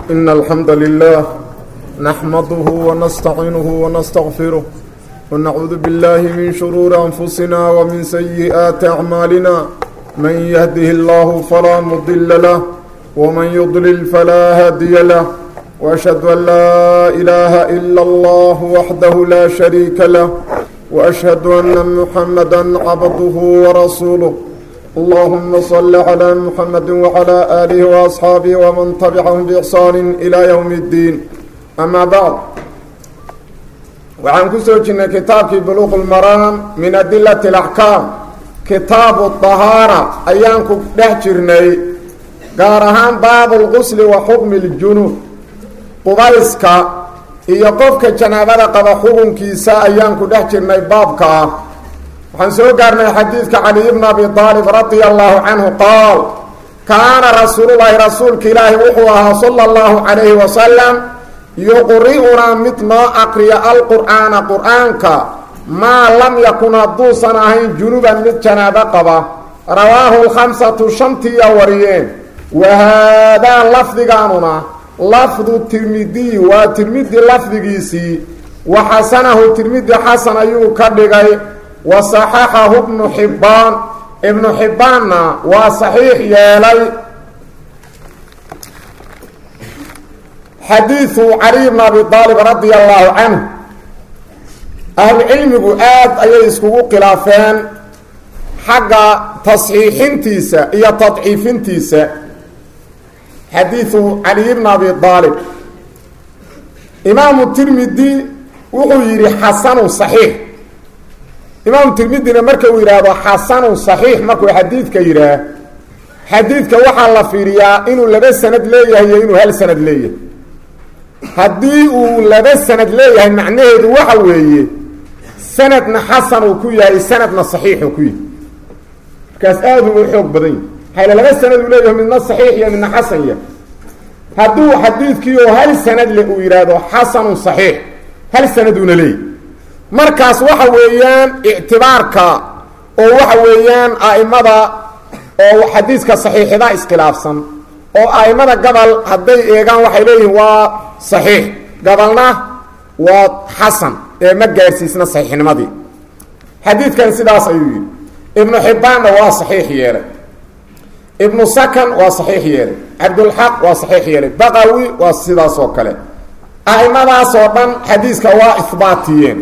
إن الحمد لله نحمده ونستعينه ونستغفره ونعوذ بالله من شرور أنفسنا ومن سيئات أعمالنا من يهده الله فلا مضل له ومن يضلل فلا هادي له وأشهد أن لا إله إلا الله وحده لا شريك له وأشهد أن محمدا عبده ورسوله اللهم صل على محمد وعلى آله وأصحابه ومن تبعهم بإحسان إلى يوم الدين أما بعد waxaan ku soo jirnay kitaabkii buluuq lmaraam min adilati alaxkaam kitaabu dahaara ayaan ku dhex jirnay gaar ahaan baabu lqusli wa xukmi ljunub qubayska iyo qofka janaabada qaba xukunkiisa ayaan ku dhex jirnay baabka ah waxaan soo gaarnay xadiidka cali bn abi aalib radia allahu canhu qaal kaana rasuululahi rasuulka ilaahi wuxuu ahaa sala allahu calayhi wasalam yuqri'unaa mid noo aqriya alqur'aana qur-aanka maa lam yakun hadduusan ahayn junuban mid janaabo qaba rawaahu lkhamsatu shantiiya wariyeen wa haadaa lafdigaanuna lafdu tirmidiy waa tirmidi lafdigiisii wa xasanahu tirmidi xasan ayuu ka dhigay wa saxaxahu bnu xibbaan ibnu xibbaanna waa saxiix yeelay xadiidu caliy bn abi aalib radia allahu canhu ahlucilmigu aad ayay iskugu khilaafeen xagga tasxiixintiisa iyo tadciifintiisa xadiidu caliy bn abi aalib imaamu tirmidi wuxuu yidhi xasanu saxiix imaamu tirmidina marka uu yidhaahdo xasanu saxiix markuu xadiidka yidhaah xadiidka waxaa la fiiriyaa inuu laba sanad leeyahay iyo inuu hal sanad leeyahay haddii uu laba sanad leeyahay macnaheedu waxa weeye sanadna xasan uu ku yahay sanadna saxiixuu ku yahay markaas aada u xoog badan yahy hayla laba sanad uu leeyahay midna saxiix iyo midna xasan yahay hadduu xadiidkii oo hal sanad le uu yidhaahdo xasanun saxiix hal sanaduuna leeyahy markaas waxa weeyaan ictibaarka oo waxa weeyaan a'imada oo xadiiska saxiixida iskhilaafsan oo a'imada gabal hadday eegaan waxay leeyihiin waa saxiix gabalna waa xasan ee ma gaarsiisna saxiixnimadii xadiidkan sidaas ayuu yidhi ibnu xibbaanna waa saxiix yeelay ibnu sakan waa saxiix yeelay cabdulxaq waa saxiix yeelay baqawi waa sidaas oo kale a'imadaas oo dhan xadiiska waa ihbaatiyeen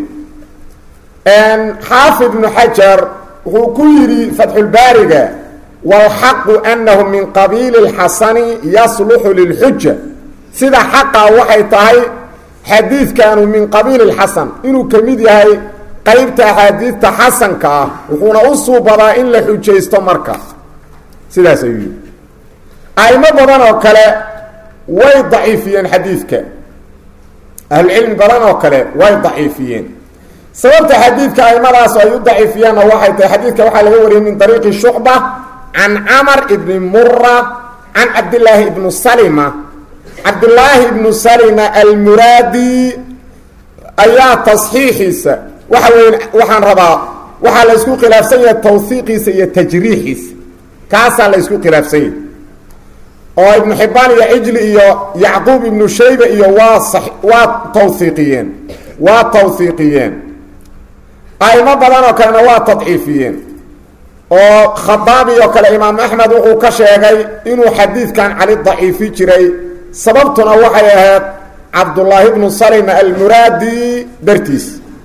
xaafid ibnu xajar wuxuu ku yidhi fatxulbaariga wاlxaqu anahu min qabiili اlxasani yasluxu lilxuja sida xaqa waxay tahay xadiidkanu min qabiili اlxasan inuu ka mid yahay qeybta axaadiidta xasanka ah wuxuuna u suubadaa in la xujaysto marka sidaas ayuu yihi aimo badan oo kale way daciifiyeen xadiidka ahlucilmi badan oo kale way daciifiyeen sababta xadiidka aimadaas ay u daciifiyaanna waxay tahay xadiidka waxaa laga wariyay min dariiqi shucba can camar ibni mura can cabdillaahi ibnu salima cabdillaahi ibnu salima almuraadi ayaa tasxiixiisa waxa wey waxaan rabaa waxaa la isku khilaafsan yahay tawhiiqiisa iyo tajriixiisa kaasaa la isku khilaafsan yahay oo ibnu xibaan iyo cijli iyo yacquub ibnu shayba iyo waa waa tawhiiqiyeen waa tawhiiqiyeen aimo badan oo kalena waa tadciifiyeen oo khadaabi oo kale imaam axmed wuxuu ka sheegay inuu xadiidkan cali daciifi jiray sababtuna waxay ahayd cabdullaahi bnu salima almuraadi dartiis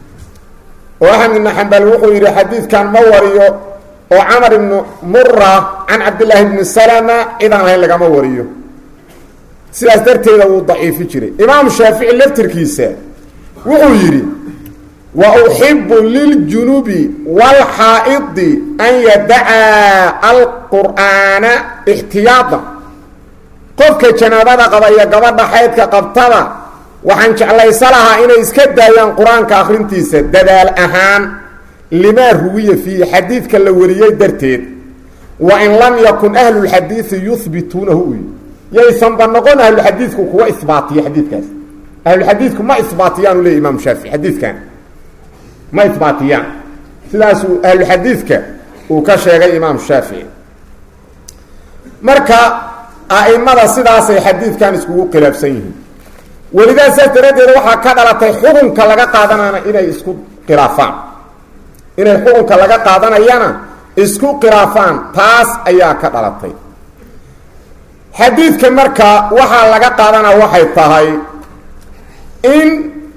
oo axmed ibnu xambal wuxuu yidhi xadiidkan ma wariyo oo camar ibnu mura can cabdillaahi bni salama cidaan ahayn lagama wariyo sidaas darteeda wuu daciifi jiray imaam shaafici laftirkiisa wuxuu yidhi wa uxibu liljunubi wاlxaa'idi an yadacaa alqur'aana ixtiyaada qofka janaabada qaba iyo gabadha xaydka qabtada waxaan jeclaysa lahaa inay iska daayaan qur-aanka akhrintiisa dadaal ahaan limaa ruwiya fiihi xadiidka la wariyey darteed wa in lam yakun ahlulxadiidi yuhbituunahu uy yaysanba noqon ahluxadiidku kuwa isbaatiya xadiidkaas ahluxadiidku ma isbaatiyaanu leey imaam shaafici xadiidkan ma isbaatiyaan sidaasuu ahluxadiidka uu ka sheegay imaam shaafici marka a'imada sidaasay xadiidkan iskugu khilaafsan yihiin welidaa saas daraaddeed waxaa ka dhalatay xukunka laga qaadanana inay isku khilaafaan inay xukunka laga qaadanayana isku khilaafaan taas ayaa ka dhalatay xadiidka marka waxaa laga qaadanaa waxay tahay in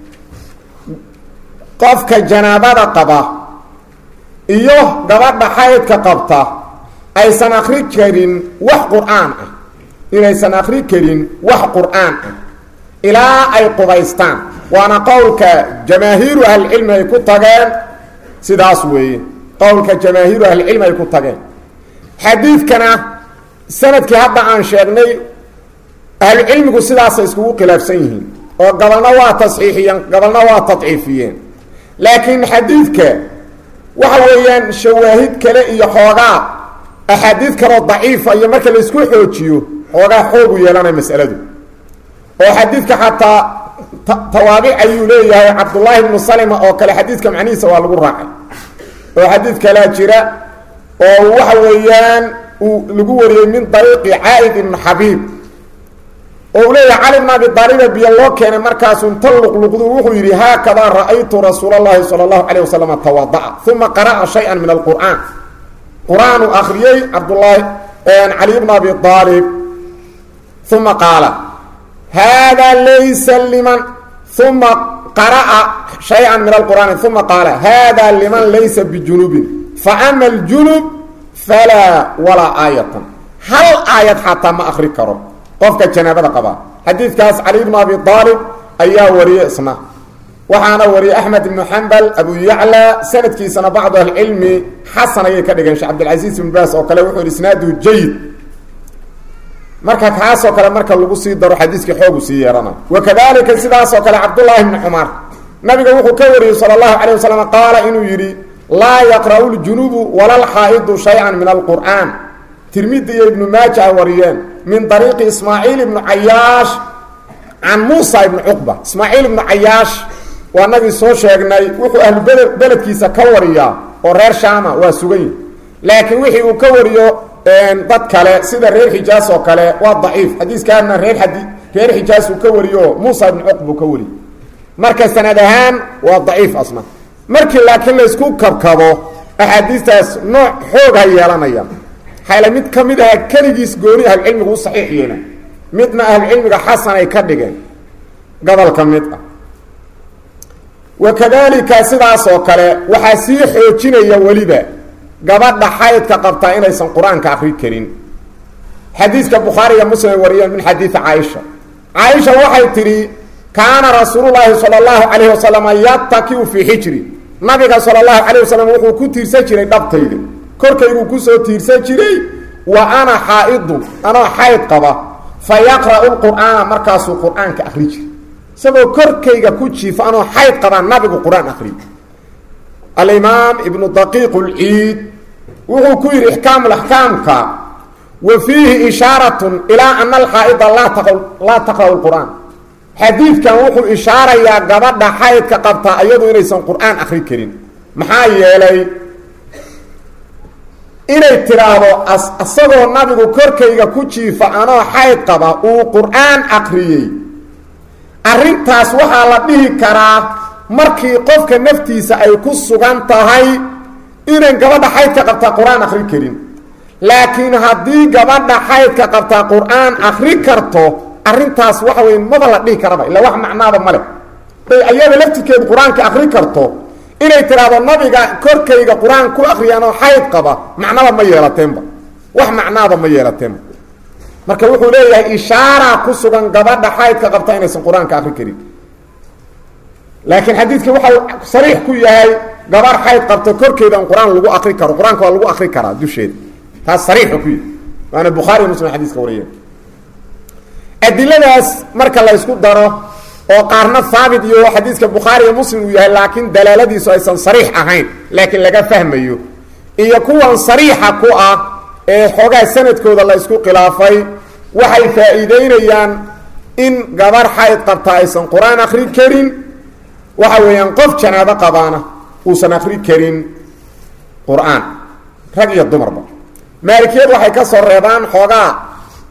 qofka janaabada qaba iyo gabadha xaydka qabta aysan akri karin wax qur-aan ah inaysan akri karin wax qur-aan ah ilaa ay qubaystaan waana qowlka jamaahiiru ahlicilmi ay ku tageen sidaas weeye qowlka jamaahiiru ahlicilmi ay ku tageen xadiidkana sanadkii hadda aan sheegnay ahlucilmigu sidaasay iskugu khilaafsan yihiin oo gabalna waa tasxiixiyeen gabalna waa tadciifiyeen laakiin xadiidka waxa weeyaan shawaahid kale iyo xoogaa axaadiid kaloo daciifa iyo marka laisku xoojiyo xoogaa xoogu yeelanaya masaladu oo xadiidka xataa tawaabic ayuu leeyahay cabdullaahi bnu salima oo kale xadiidka macnihiisa waa lagu raacay oo xadiid kalaa jira oo waxa weeyaan uu lagu wariyey min dariiqi caaid ibnu xabiib oo uu leeyahay cali bn abi daaliba biyo loo keenay markaasuu inta luqluqdu wuxuu yidhi haakadaa ra'aytu rasuul اllahi salى اllahu alيه wasalam tawada'a uma qara'a shayئa min alqur'aan qur-aanuu akriyey cabdulaahi cali bn abi aalib uma qaala hada laysa liman uma qara'a shayئa min alqur'aani uma qaala hada liman laysa bijunubin faama اljunub falaa walaa aayatan hal aayad xataa ma akri karo qofka janaabada qabaa xadiidkaas cali bnu abi aalib ayaa wariyey isna waxaana wariyey axmed ibnu xambal abu yacla sanadkiisana bacdu ahlicilmi xasan ayay ka dhigeen sheekh cabdilcasiis ibn baas oo kale wuxuu yihi isnaadu jayid marka kaasoo kale marka lagu sii daro xadiiskii xoogu sii yeerana wakadalika sidaasoo kale cabdullaahi bni cumar nabiga wuxuu ka wariyey sala allahu calay wasalam qaala inuu yidhi laa yaqra'u ljunubu wala lxaa'idu shay-an min alqur'aan tirmidi iyo ibnu maaja a wariyeen min ariiqi ismaaciil ibnu cayaash can muusa ibnu cuqba ismaaciil ibnu cayaash waa nagii soo sheegnay wuxuu ahlu bele beledkiisa ka wariyaa oo reer shaama waa sugan yihi laakiin wixii uu ka wariyo dad kale sida reer xijaas oo kale waa daciif xadiiskaana reer adi reer xijaas uu ka wariyo muusa ibnu cuqba uu ka wariyo marka sanad ahaan waa daciif asna markii laakiin laysku kabkabo axaadiistaas nooc xoog ha yeelanaya xayla mid ka mid aha keligiis gooni ahlucilmigu u saxiix yeela midna ahlucilmiga xasan ay ka dhigeen gobolka mid ah wakadalika sidaas oo kale waxaa sii xoojinaya weliba gabadha xaydka qabtaa inaysan qur-aanka akri karin xadiiska bukhaariga muslim ay wariyeen min xadiidi caaisha caaisha waxay tidhi kaana rasuululaahi sala allahu calayhi wasalama yatakiu fii xijri nabiga sala allahu calayh wasalam wuxuu ku tiirsan jiray dhabtayda korkayguu kusoo tiirsan jiray wa ana xaa-idun anoo xayd qaba fa yaqra'u lqur'aana markaasuu qur-aanka akri jiray isagoo korkayga ku jiifa anoo xayd qabaa nabigu qur-aan akri alimaam ibnu daqiiq lciid wuxuu ku yidhi ixkaamulaxkaamka wa fiihi ishaaratun ilaa ana alxaa'ida laa taqra'u lqur'aan xadiidkan wuxuu ishaarayaa gabadha xaydka qabtaa iyadu inaysan qur-aan akri karin maxaa yeelay inay tidhaahdo isagoo nabigu korkayga ku jiifa anoo xayd qaba uu qur-aan akriyey arrintaas waxaa la dhihi karaa markii qofka naftiisa ay ku sugan tahay inan gabadha xaydka qabtaa qur-aan akri karin laakiin haddii gabadha xaydka qabtaa qur-aan akri karto arrintaas waxa wey maba la dhihi karaba illa wax macnaaba ma leh bay ayada laftirkeedu qur-aanka akri karto inay tidhaahdo nabiga korkayga qur-aan ku akriyaanoo xayd qaba macnaba ma yeelateenba wax macnaaba ma yeelateenba marka wuxuu leeyahay ishaaraa ku sugan gabadha xaydka qabta inaysan qur-aanka akri karin laakiin xadiidkii waxau sariix ku yahay gabarh xayd qabta korkeeda in qur-aan lagu akri karo qur-aanka waa lagu akri karaa dusheeda taas sariixa ku yahay waana bukhaari muslim xadiiska wariyeen adiladaas marka la ysku daro oo qaarna haabit iyo xadiiska bukhaariga muslim uu yahay laakiin dalaaladiisu aysan sariix ahayn laakiin laga fahmayo iyo kuwan sariixa ku ah ee xoogaa sanadkooda la ysku khilaafay waxay faa'iideynayaan in gabar xayd qabta aysan qur-aan akri karin waxa weeyaan qof janaabo qabaana uusan akri karin qur-aan rag iyo dumarba maalikiyad waxay ka soo reebaan xoogaa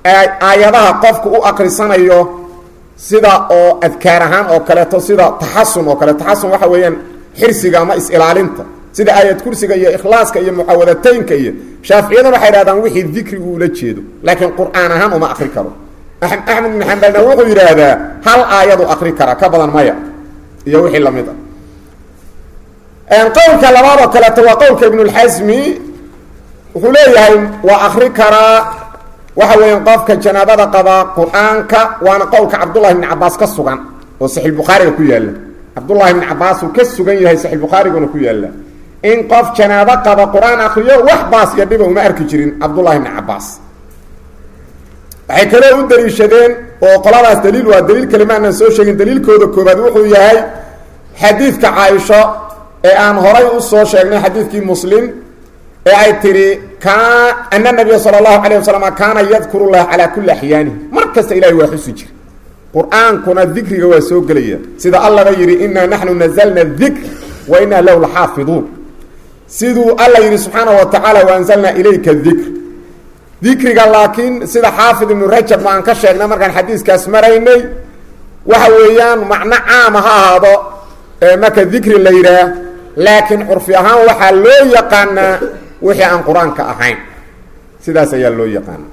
aayadaha qofku u akrisanayo sida oo adkaar ahaan oo kaleeto sida taxasun oo kale taxasun waxa weeyaan xirsiga ama is-ilaalinta sida aayad kursiga iyo ikhlaaska iyo mucawadateynka iyo shaaficiyaduna waxay dhahdaan wixii dikrigu ula jeedo laakiin qur-aan ahaan uma akri karo axmed ibn xambalna wuxuu yidhaahdaa hal aayadu akri kara ka badan maya iyo wixii lamid ah qowlka labaad oo kaleeto waa qowlka ibnulxasmi wuxuu leeyahay waa akri karaa waxa weeyaan qofka janaabada qaba qur-aanka waana qowlka cabdullahi bni cabaas ka sugan oo saxiixbukhaariga ku yaalla cabdullahi bni cabaas uu ka sugan yahay saxiixbukhaariguna ku yaalla in qof janaabo qaba qur-aan akriyo wax baas iyo dhiba uma arki jirin cabdullahi bni cabaas waxay kaloo u daliishadeen oo qoladaas daliil waa daliil kale maanaan soo sheegin daliilkooda koobaad wuxuu yahay xadiidka caaisho ee aan horay u soo sheegnay xadiidkii muslim ee ay tidhi ka ana nabiya sala allahu calayh wasalam kaana yadkuru llaha calaa kulli axyaanihi mar kasta ilahay waa xusi jira qur-aankuna dikriga waa soo gelaya sida allaba yidhi inaa naxnu nazalna dikr wa inaa lahu laxaafiduun siduu alla yidhi subxaanahu wa tacaala waanzalnaa ilayka dikr dikriga laakiin sida xaafid ibnu rajab ma aan ka sheegnay markaan xadiiskaas maraynay waxa weeyaan macno caama ha ahaado marka dikri la yidhaah laakiin curfi ahaan waxaa loo yaqaanaa wixii aan qur-aanka ahayn sidaas ayaa loo yaqaana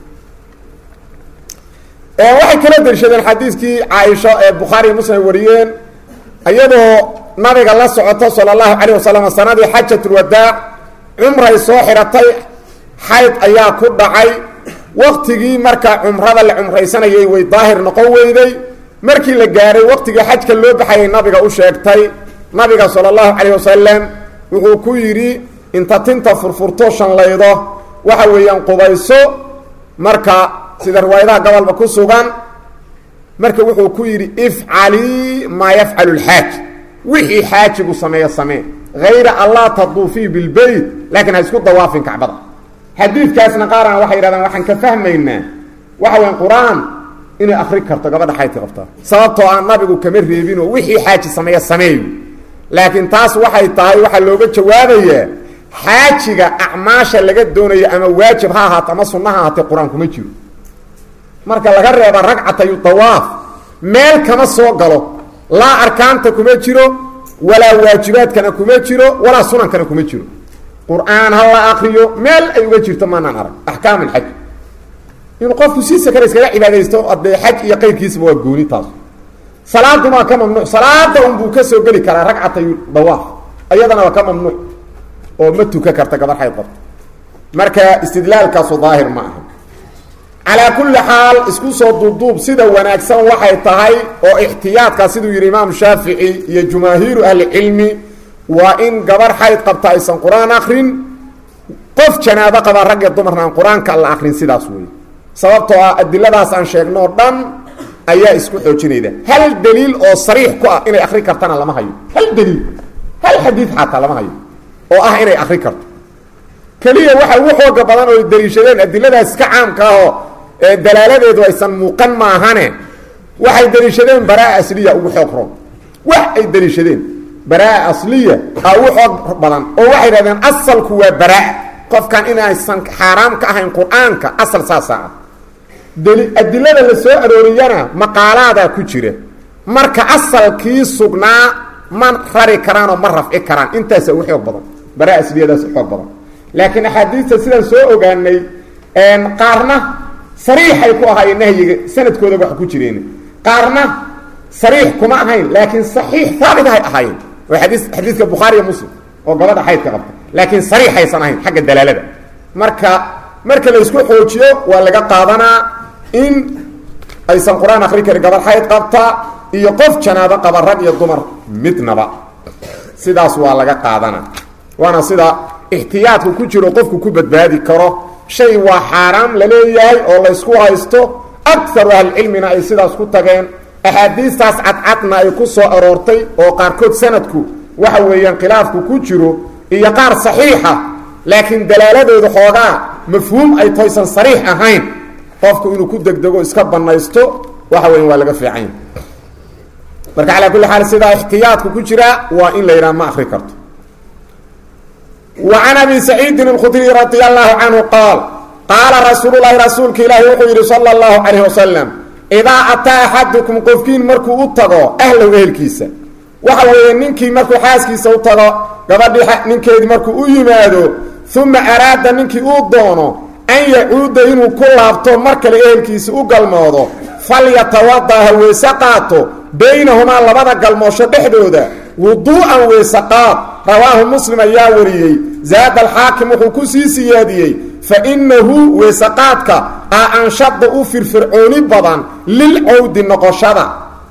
waxay kala darishadeen xadiiskii caaisho ee bukhaari iyo muslim wariyeen iyadoo nabiga la socoto sala allahu calayh wasalam sanadii xajatulwadaac cumray soo xiratay xayd ayaa ku dhacay waktigii marka cumrada la cumraysanayay way daahir noqon weyday markii la gaaray waktigii xajka loo baxayay nabiga u sheegtay nabiga sala allahu calayh wasalam wuxuu ku yidhi inta tinta furfurto shanlaydo waxa weeyaan qubayso marka sida riwaayadaha gobolba ku sugan marka wuxuu ku yidhi ifcalii maa yafcalu lxaaj wixii xaajigu sameeyo samee hayra allah taduufii bilbeyt laakiin ha isku dawaafin kacbada xadiidkaasna qaarana waxay yidhahdaan waxaan ka fahmaynaa waxa weyan qur-aan inay akri karto gabadha xaydka qabtaa sababtoo aan nabigu kama reebinoo wixii xaaji sameeya sameeyo laakiin taas waxay tahay waxaa looga jawaabayaa xaajiga acmaasha laga doonayo ama waajib ha ahaato ama sunna ha ahaatee qur-aan kuma jiro marka laga reeba ragcatayu dawaaf meel kama soo galo laa arkaanta kuma jiro walaa waajibaadkana kuma jiro walaa sunankana kuma jiro qur-aan ha la akriyo meel ay uga jirto maanaan arag axkaam alxaj inuu qofku siisa kale iskaga cibaadaysto adee xaj iyo qayrkiisaba waa gooni taas salaaduma ka mamnuuc salaada unbuu ka soo geli karaa ragcatayu dawaaf ayadana waa ka mamnuuc oo ma tuka karta gabar xayd qabta marka istidlaalkaasu daahir ma aha calaa kulli xaal isku soo duubduub sida wanaagsan waxay tahay oo ixtiyaadka siduu yidhi imaam shaafici iyo jumaahiiru ahlicilmi waa in gabar xayd qabta aysan qur-aan akrin qof janaabo qaba rag iyo dumarna aan qur-aanka la akrin sidaas wey sababtoo ah adiladaas aan sheegnoo dhan ayaa isku xoojinayda hal daliil oo sariix ku ah inay akri kartana lama hayo hal daliil hal xadiid xataa lama hayo oo ah inay akri karto keliya waxa ugu xooga badan oo daliishadeen adiladaas iska caamka ahoo dalaaladeedu aysan muuqan maahane waxay daliishadeen baraa asliya ugu xoog roon wax ay daliishadeen baraa asliya a ugu xoog badan oo waxay dhahdeen asalku waa baraa qofkan inaysan xaaraam ka ahayn qur-aanka asal saasa ah adilada la soo arooriyana maqaalaadaa ku jira marka asalkii sugnaa ma rari karaanoo ma rafci karaan intaasa ugu xoog badan baraa asliyadaas u xoog badan laakiin axaadiista sidaan soo ogaanay qaarna sariixay ku ahaayeen nahyiga sanadkooda wax ku jireen qaarna sariix kuma ahayn laakiin saxiix haabit hay ahaayeen oo xadii xadiidka bukhaari iyo muslim oo gabadha xaydka qabta laakiin sariixaysan ahayn xagga dalaalada marka marka la isku xoojiyo waa laga qaadanaa in aysan qur-aan akri karin gabadh xayd qabta iyo qof janaabo qaba rag iyo dumar midnaba sidaas waa laga qaadanaa waana sida ixtiyaadku ku jiro qofku ku badbaadi karo shay waa xaaraam la leeyahay oo laysku haysto akaru ahlicilmina ay sidaas ku tageen axaadiistaas cadcadna ay ku soo aroortay oo qaarkood sanadku waxa weeyaan khilaafku ku jiro iyo qaar saxiixa laakiin dalaaladooda xoogaa mafhuum ay toysan sariix ahayn qofku inuu ku degdego iska banaysto waxa weya waa laga fiican marka calaa kulli xaal sidaa ixtiyaadku ku jira waa in la yidhaha ma akri karto وعن أبي سعيد الkdري رضي الله عنه قال qaala rasuululahi rasuulka ilaahi wuxuu yidhi sala allahu calayh wasalam idaa ataa axadukum qofkiin markuu u tago ahlow ehelkiisa waxa weeye ninkii markuu xaaskiisa u tago gabadhii ninkeedii markuu u yimaado uma araada ninkii uu doono an yacuuda inuu ku laabto mar kale ehelkiisa u galmoodo falyatawada ha weyse qaato baynahumaa labada galmoosho dhexdooda wuduu'an weyse qaad rawaahu muslim ayaa wariyey zaada alxaakim wuxuu ku sii siyaadiyey fa innahu weysaqaadka a anshada u firfircooni badan lilcawdi noqoshada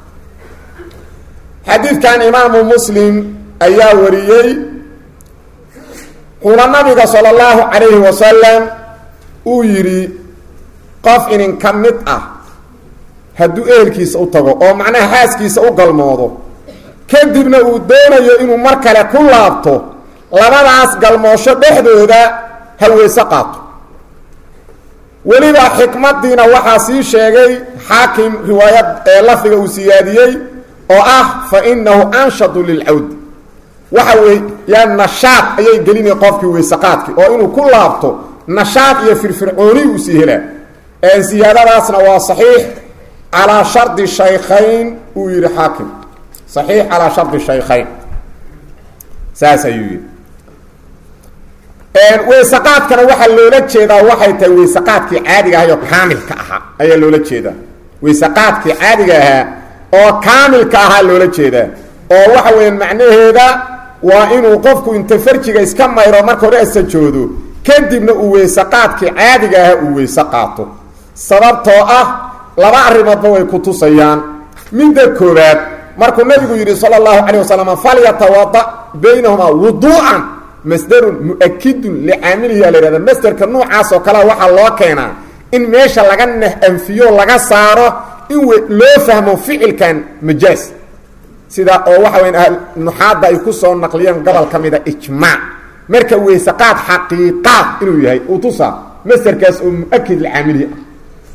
xadiidkan imaamu muslim ayaa wariyey wuxuuna nabiga sala allahu calayhi wasalam uu yidhi qof inin ka mid ah hadduu ehelkiisa u tago oo macnaha xaaskiisa u galmoodo kadibna uu doonayo inuu mar kale ku laabto labadaas galmoosho dhexdooda ha weyse qaato weliba xikmadiina waxaa sii sheegay xaakim riwaayad ee lafdiga uu siyaadiyey oo ah fa inahu anshadu lilcawdi waxa weeyaan nashaad ayay gelinay qofkii weyseqaadkii oo inuu ku laabto nashaad iyo firfircooni uu sii helaa siyaadadaasna waa saxiix calaa shardi shaykhayn uu yidhi xaakim saxiix calaa shardi shaykhayn saas ayuu yidhi weysaqaadkana waxaa loola jeedaa waxay tahay weysaqaadkii caadiga ahay oo kaamilka ahaa ayaa loola jeedaa weysaqaadkii caadiga ahaa oo kaamilka ahaa loola jeedaa oo waxa weya macnaheeda waa inuu qofku inta farjiga iska mayro marka hore asajoodo kadibna uu weysaqaadkii caadiga ahaa uu weyse qaato sababtoo ah laba arrimoodba way ku tusayaan midda koobaad markuu nabigu yidhi sala allahu calayh wasalam falyatawada baynahumaa wuduu'an masdarun mu-akidun licaamilihi aa la yhahda masderka noocaas oo kalea waxaa loo keenaa in meesha laga nah-anfiyo laga saaro in loo fahmo ficilkan majaas sida oo waxa weya nuxaadda ay ku soo naqliyeen gobol ka mida ijmaac marka weysaqaad xaqiiqaad inuu yahay uu tusaa masderkaas oo mu-akid licaamilihi ah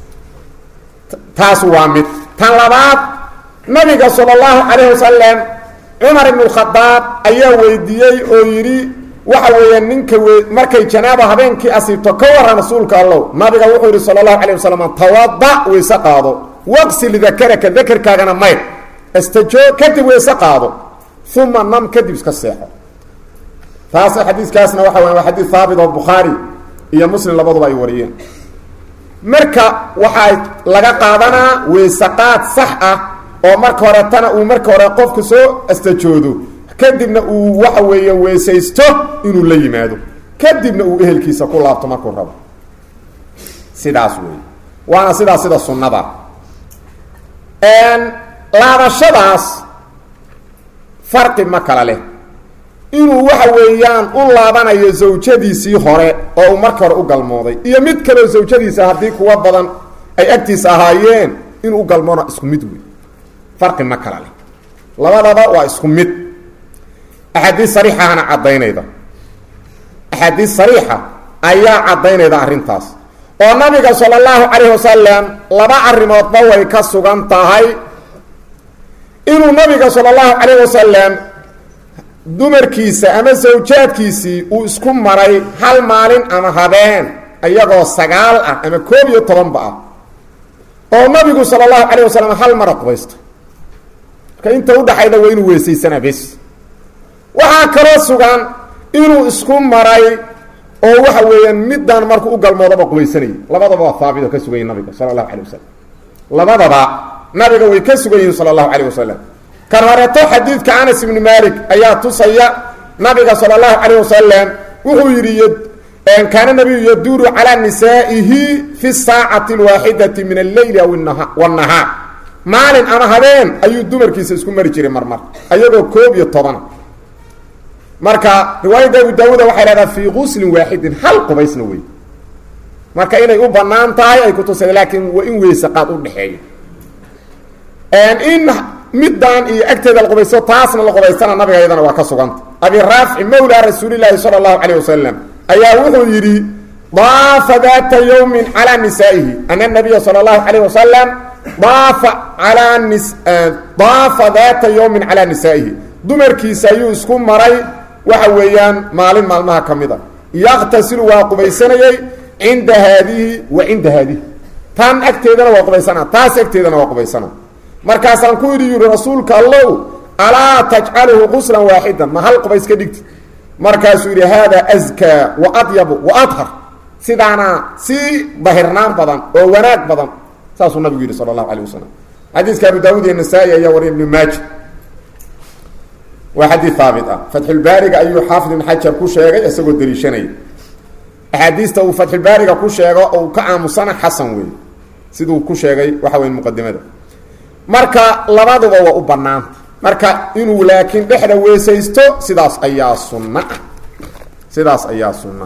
taas waa mid tan labaad nabiga sala allahu calayh wasalam cumar ibnu khadaab ayaa weydiiyey oo yidhi waxa weeya ninka we markay janaaba habeenkii asiibto ka waran rasuulka allow nabiga wuxuu yidhi sala allahu calayh wasalam tawada weyse qaado waqsil dakaraka dakarkaagana mayr astajoo kadib weyse qaado uma nam kadib iska seexo taas xadiiskaasna waxa weya waa xadiis haabit oo bukhaari iyo muslim labaduba ay wariyeen marka waxaa laga qaadanaa weysaqaad sax ah oo marka hore tana uu marka hore qofku soo astajoodo kadibna uu waxa weeye weysaysto inuu la yimaado kadibna uu ehelkiisa ku laabto markuu rabo sidaas wey waana sidaas sida sunnada laabashadaas farqi ma kala leh inuu waxa weeyaan u laabanayo zawjadiisii hore oo uu marka hore u galmooday iyo mid kaleo zawjadiisa haddii kuwa badan ay agtiisa ahaayeen inuu u galmoona isku mid wey farqi ma kala leh labadaba waa isku mid axaadiis sariixahana caddaynayda axaadiis sariixa ayaa caddaynayda arrintaas oo nabiga sala allahu calayh wasalam laba arrimoodba way ka sugan tahay inuu nabiga sala allahu calayh wasalam dumarkiisa ama sawjaadkiisii uu isku maray hal maalin ama habeen iyagoo sagaal ah ama koob iyo tobanba ah oo nabigu sala allahu calayh wasalam hal mara qubaysta marka inta udhaxayda waa inuu weysaysanaa bes waxaa kaloo sugan inuu isku maray oo waxa weeyaan middan markuu u galmoodaba qubaysanayay labadaba waa haabit oo ka sugan yihin nabiga sala allahu calayh wasalam labadaba nabiga way ka sugan yihiin sala allahu calayh wasalam kan horeeto xadiidka anas ibni malik ayaa tusaya nabiga sala allahu calayh wasalam wuxuu yidhi kaana nabiyu yaduuru calaa nisaa'ihi fi saacati alwaaxidati min alleyli aw wanahaar maalin ama habeen ayuu dumarkiisa isku mari jiray marmar ayagoo koob iyo tobana marka riwaayadda abu daawuuda waxay dhahdaa fii guslin waaxidin hal qubaysna wey marka inay u banaan tahay ay kutusay laakiin waa in weyse qaad u dhexeeyo in middan iyo agteeda la qubaysto taasna la qubaystana nabiga iyadana waa ka suganta abi raafici mawlaa rasuulilaahi sala allahu calayh wasalam ayaa wuxuu yidhi daafa daata yowmin calaa nisaa'ihi ana nabiya sala allahu calayh wasalam daafa alaa nis daafa daata yowmin calaa nisaa'ihi dumarkiisa ayuu isku maray waxa weeyaan maalin maalmaha ka mid a yaqtasilu waa qubaysanayey cinda haadihi wa cinda haadihi tan agteedana waa qubaysana taas agteedana waa qubaysana markaasaan ku idhi yidhi rasuulka allow alaa tajcaluhu quslan waaxidan ma hal qubays ka dhigti markaasuu yidhi haadaa askaa wa adyabu wa adhar sidaana sii dahirnaan badan oo wanaag badan saasuu nabigu yidhi sala allahu alay wasalam xadiiska abu daawud iyo nasaa-i ayaa wariya ibnu maaja waa xadii haabit ah fatxulbaariga ayuu xaafid ibn xajar ku sheegay isagoo daliishanaya axaadiista uu fatxulbaariga ku sheego oo uu ka aamusana xasan weeye siduu ku sheegay waxa weya muqadimada marka labaduba waa u banaanta marka inuu laakiin dhexda weesaysto sidaas ayaa sunna ah sidaas ayaa sunna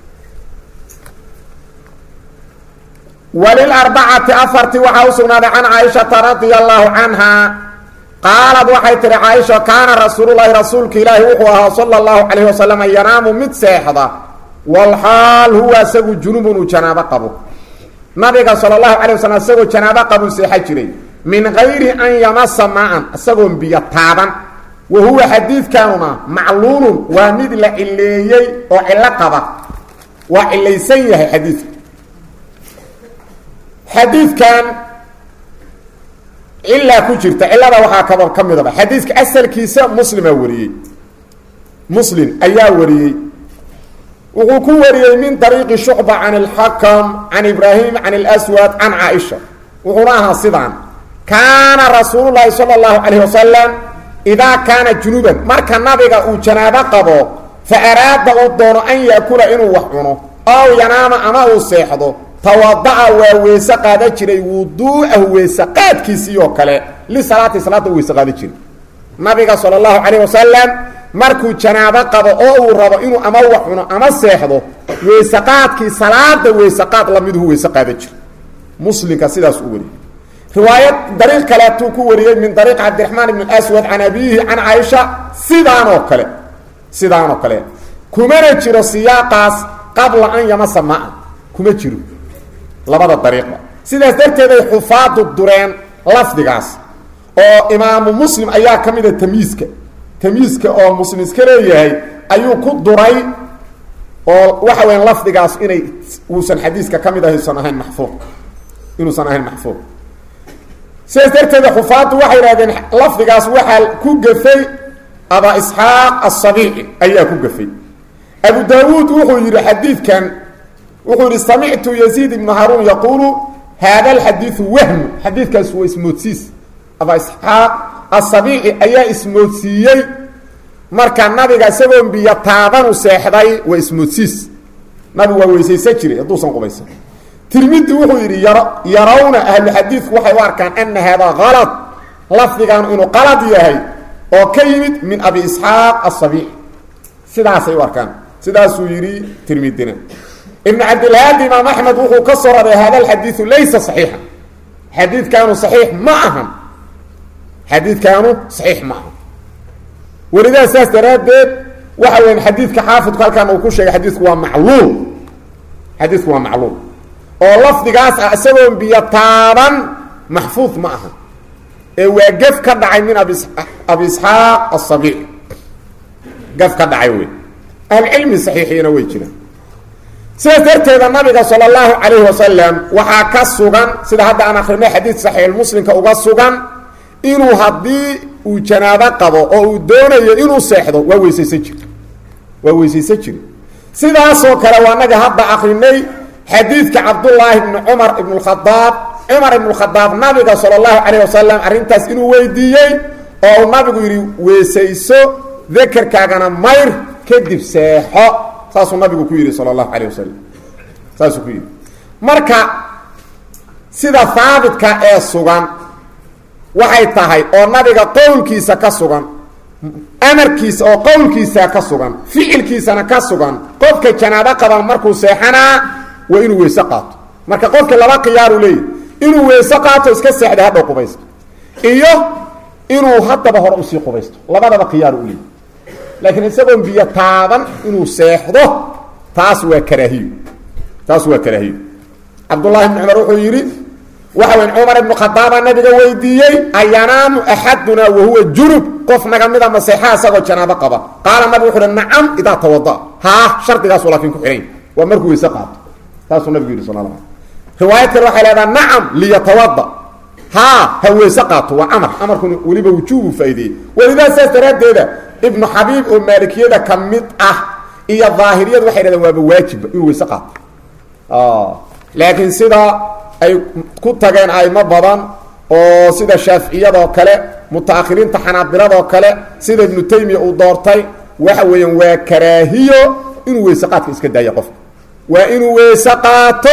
walilarbacati afartii waxaa u sugnaaday can caaishata radia allahu canha qaalad waxay tihi caaisha kaana rasuululahi rasuulka ilaahi wuxuu ahaa sala allahu calayhi wasalam yanaamu mid seexda walxaal huwa isagu junubun uu janaabo qabo nabiga sala allahu calay wasalam isagoo janaabo qabuu seexa jiray min gayri an yamasa maa-an isagoon biyo taaban wa huwa xadiidkanuna macluulun waa mid la cileeyey oo cillo qaba waa cilaysan yahay xadiidka xadiidkan cilaa ku jirta cilada waxaa kaba ka midaba xadiidka asalkiisa muslimaa wariyey muslim ayaa wariyey wuxuu ku wariyey min dariiqi shucba can اlxakam can ibraahim can اlswad can caaisha wuxuuna ahaa sidaan kaana rasuulu llaahi salى اllahu calayh wasalam idaa kaana junuban marka nabiga uu janaabo qabo fa araada uu doono an yaakula inuu wax cuno ow yanaama ama uu seexdo tawada'a waa weyse qaadan jiray wuduu'ahu weyse qaadkiisii oo kale lisalaati salaada u weyse qaadan jiray nabiga sala allahu calayh wasalam markuu janaabo qabo oo uu rabo inuu ama wax cuno ama seexdo weyse qaadkii salaada weyse qaad lamiduhu weyse qaadan jiray muslimka sidaas u wariyey riwaayad dariiq kaleetuu ku wariyey min dariiq cabdiraxmaan ibn aswad can abiihi can caaisha sidaan oo kale sidaan oo kale kumana jiro siyaaqaas qabla an yamasa maa kuma jiro labada dariiqba sidaas darteed ay xufaadu dureen lafdigaas oo imaamu muslim ayaa ka mida tamyiiska tamyiiska oo muslim iska leeyahay ayuu ku duray oo waxa weya lafdigaas inay uusan xadiiska ka mid ahay usan ahayn maxfuuq inuusan ahayn maxfuuq sidaas darteeda xufaaddu waxay idhahdeen lafdigaas waxaa ku gafay aba isxaaq asabiici ayaa ku gafay abu daawuud wuxuu yidhi xadiidkan wuxuu yihi samictu yaziid ibnu haruun yaquulu haada alxadiidu wahmu xadiidkaas waa ismoodsiis aba isxaaq asabiici ayaa ismoodsiiyey marka nabiga isagoon biyo taabanu seexday waa ismoodsiis nabigu waa weysaysan jiray hadduusan qubaysan tirmidi wuxuu yidhi yar yarawna ahluxadiidku waxay u arkaan ana haadaa kalad lafdigan inuu qalad yahay oo ka yimid min abi isxaaq asabiici sidaasay u arkaan sidaasuu yidhi tirmidina ibn cabdilhaadi imaam axmed wuxuu ka soo raray hada alxadiidu laysa saxiixa xadiidkaanu saxiix ma ahan xadiidkaanu saxiix ma ahan welidaa saas daraaddeed waxa weyan xadiidka xaafidku halkaan uu ku sheegay xadiidku waa macluul xadiidku waa macluul oo lafdigaas ah isagoon biyo taaban maxfuud ma aha ee waa gef ka dhacay min abi abi isxaaq asabiic gaf ka dhacay wey ahlucilmi saxiixiina way jiraan sidaas darteeda nabiga sala allahu calayhi wasalam waxaa ka sugan sida hadda aan akrinay xadiid saxiixulmuslimka uga sugan inuu haddii uu janaabo qabo oo uu doonayo inuu seexdo waa weysaysan jiri waa weysaysan jiri sidaasoo kale waa naga hadda akrinay xadiidka cabdullaahi ibni cumar ibn khadaab cumar ibn khadaab nabiga sala allahu calayh wasalam arrintaas inuu weydiiyey oo uu nabigu yidhi weysayso dakerkaagana mayr kadib seexo saasuu nabigu ku yidhi sala allahu calayh wasalam saasuu ku yidhi marka sida haabitka ee sugan waxay tahay oo nabiga qowlkiisa ka sugan amarkiisa oo qowlkiisa ka sugan ficilkiisana ka sugan qofka janaabo qaban markuu seexanaa waa inuu weyse qaato marka qofka laba khiyaaru leeyahy inuu weyse qaato iska seexday hadhow qubaysto iyo inuu haddaba hore usii qubaysto labadaba khiyaaru u leeyahy laakiin isagoon biyo taaban inuu seexdo taas waa karaahiyo taas waa karaahiyo cabdullahi bni cumar wuxuu yidhi waxa weyn cumar ibnu khadaaba nabiga weydiiyey ayanaamu axadunaa wahuwa junub qof naga mida maseexaa isagoo janaabo qaba qaala nabig wuxu uhi nacam idaa tawada haa shardigaasu laakiin ku xidhan waa markuu weyse qaato saasuu nabigu yidhi sal la riwaayad kale waxay leedaha nacam liyatawada haa ha weyse qaato waa amar amarkuna weliba wujuubu faa'ideeyey welidaa saas daraaddeeda ibnu xabiib oo maalikiyada ka mid ah iyo daahiriyadu waxay dhahdeen waaba waajibba inuu weyse qaato laakiin sida ay ku tageen aimo badan oo sida shaaficiyadoo kale mutaahiriinta xanaabiladoo kale sida ibnu taymiya uu doortay waxa weeyaan waa karaahiyo inuu weyse qaadka iska daayo qofka waa inuu weyse qaato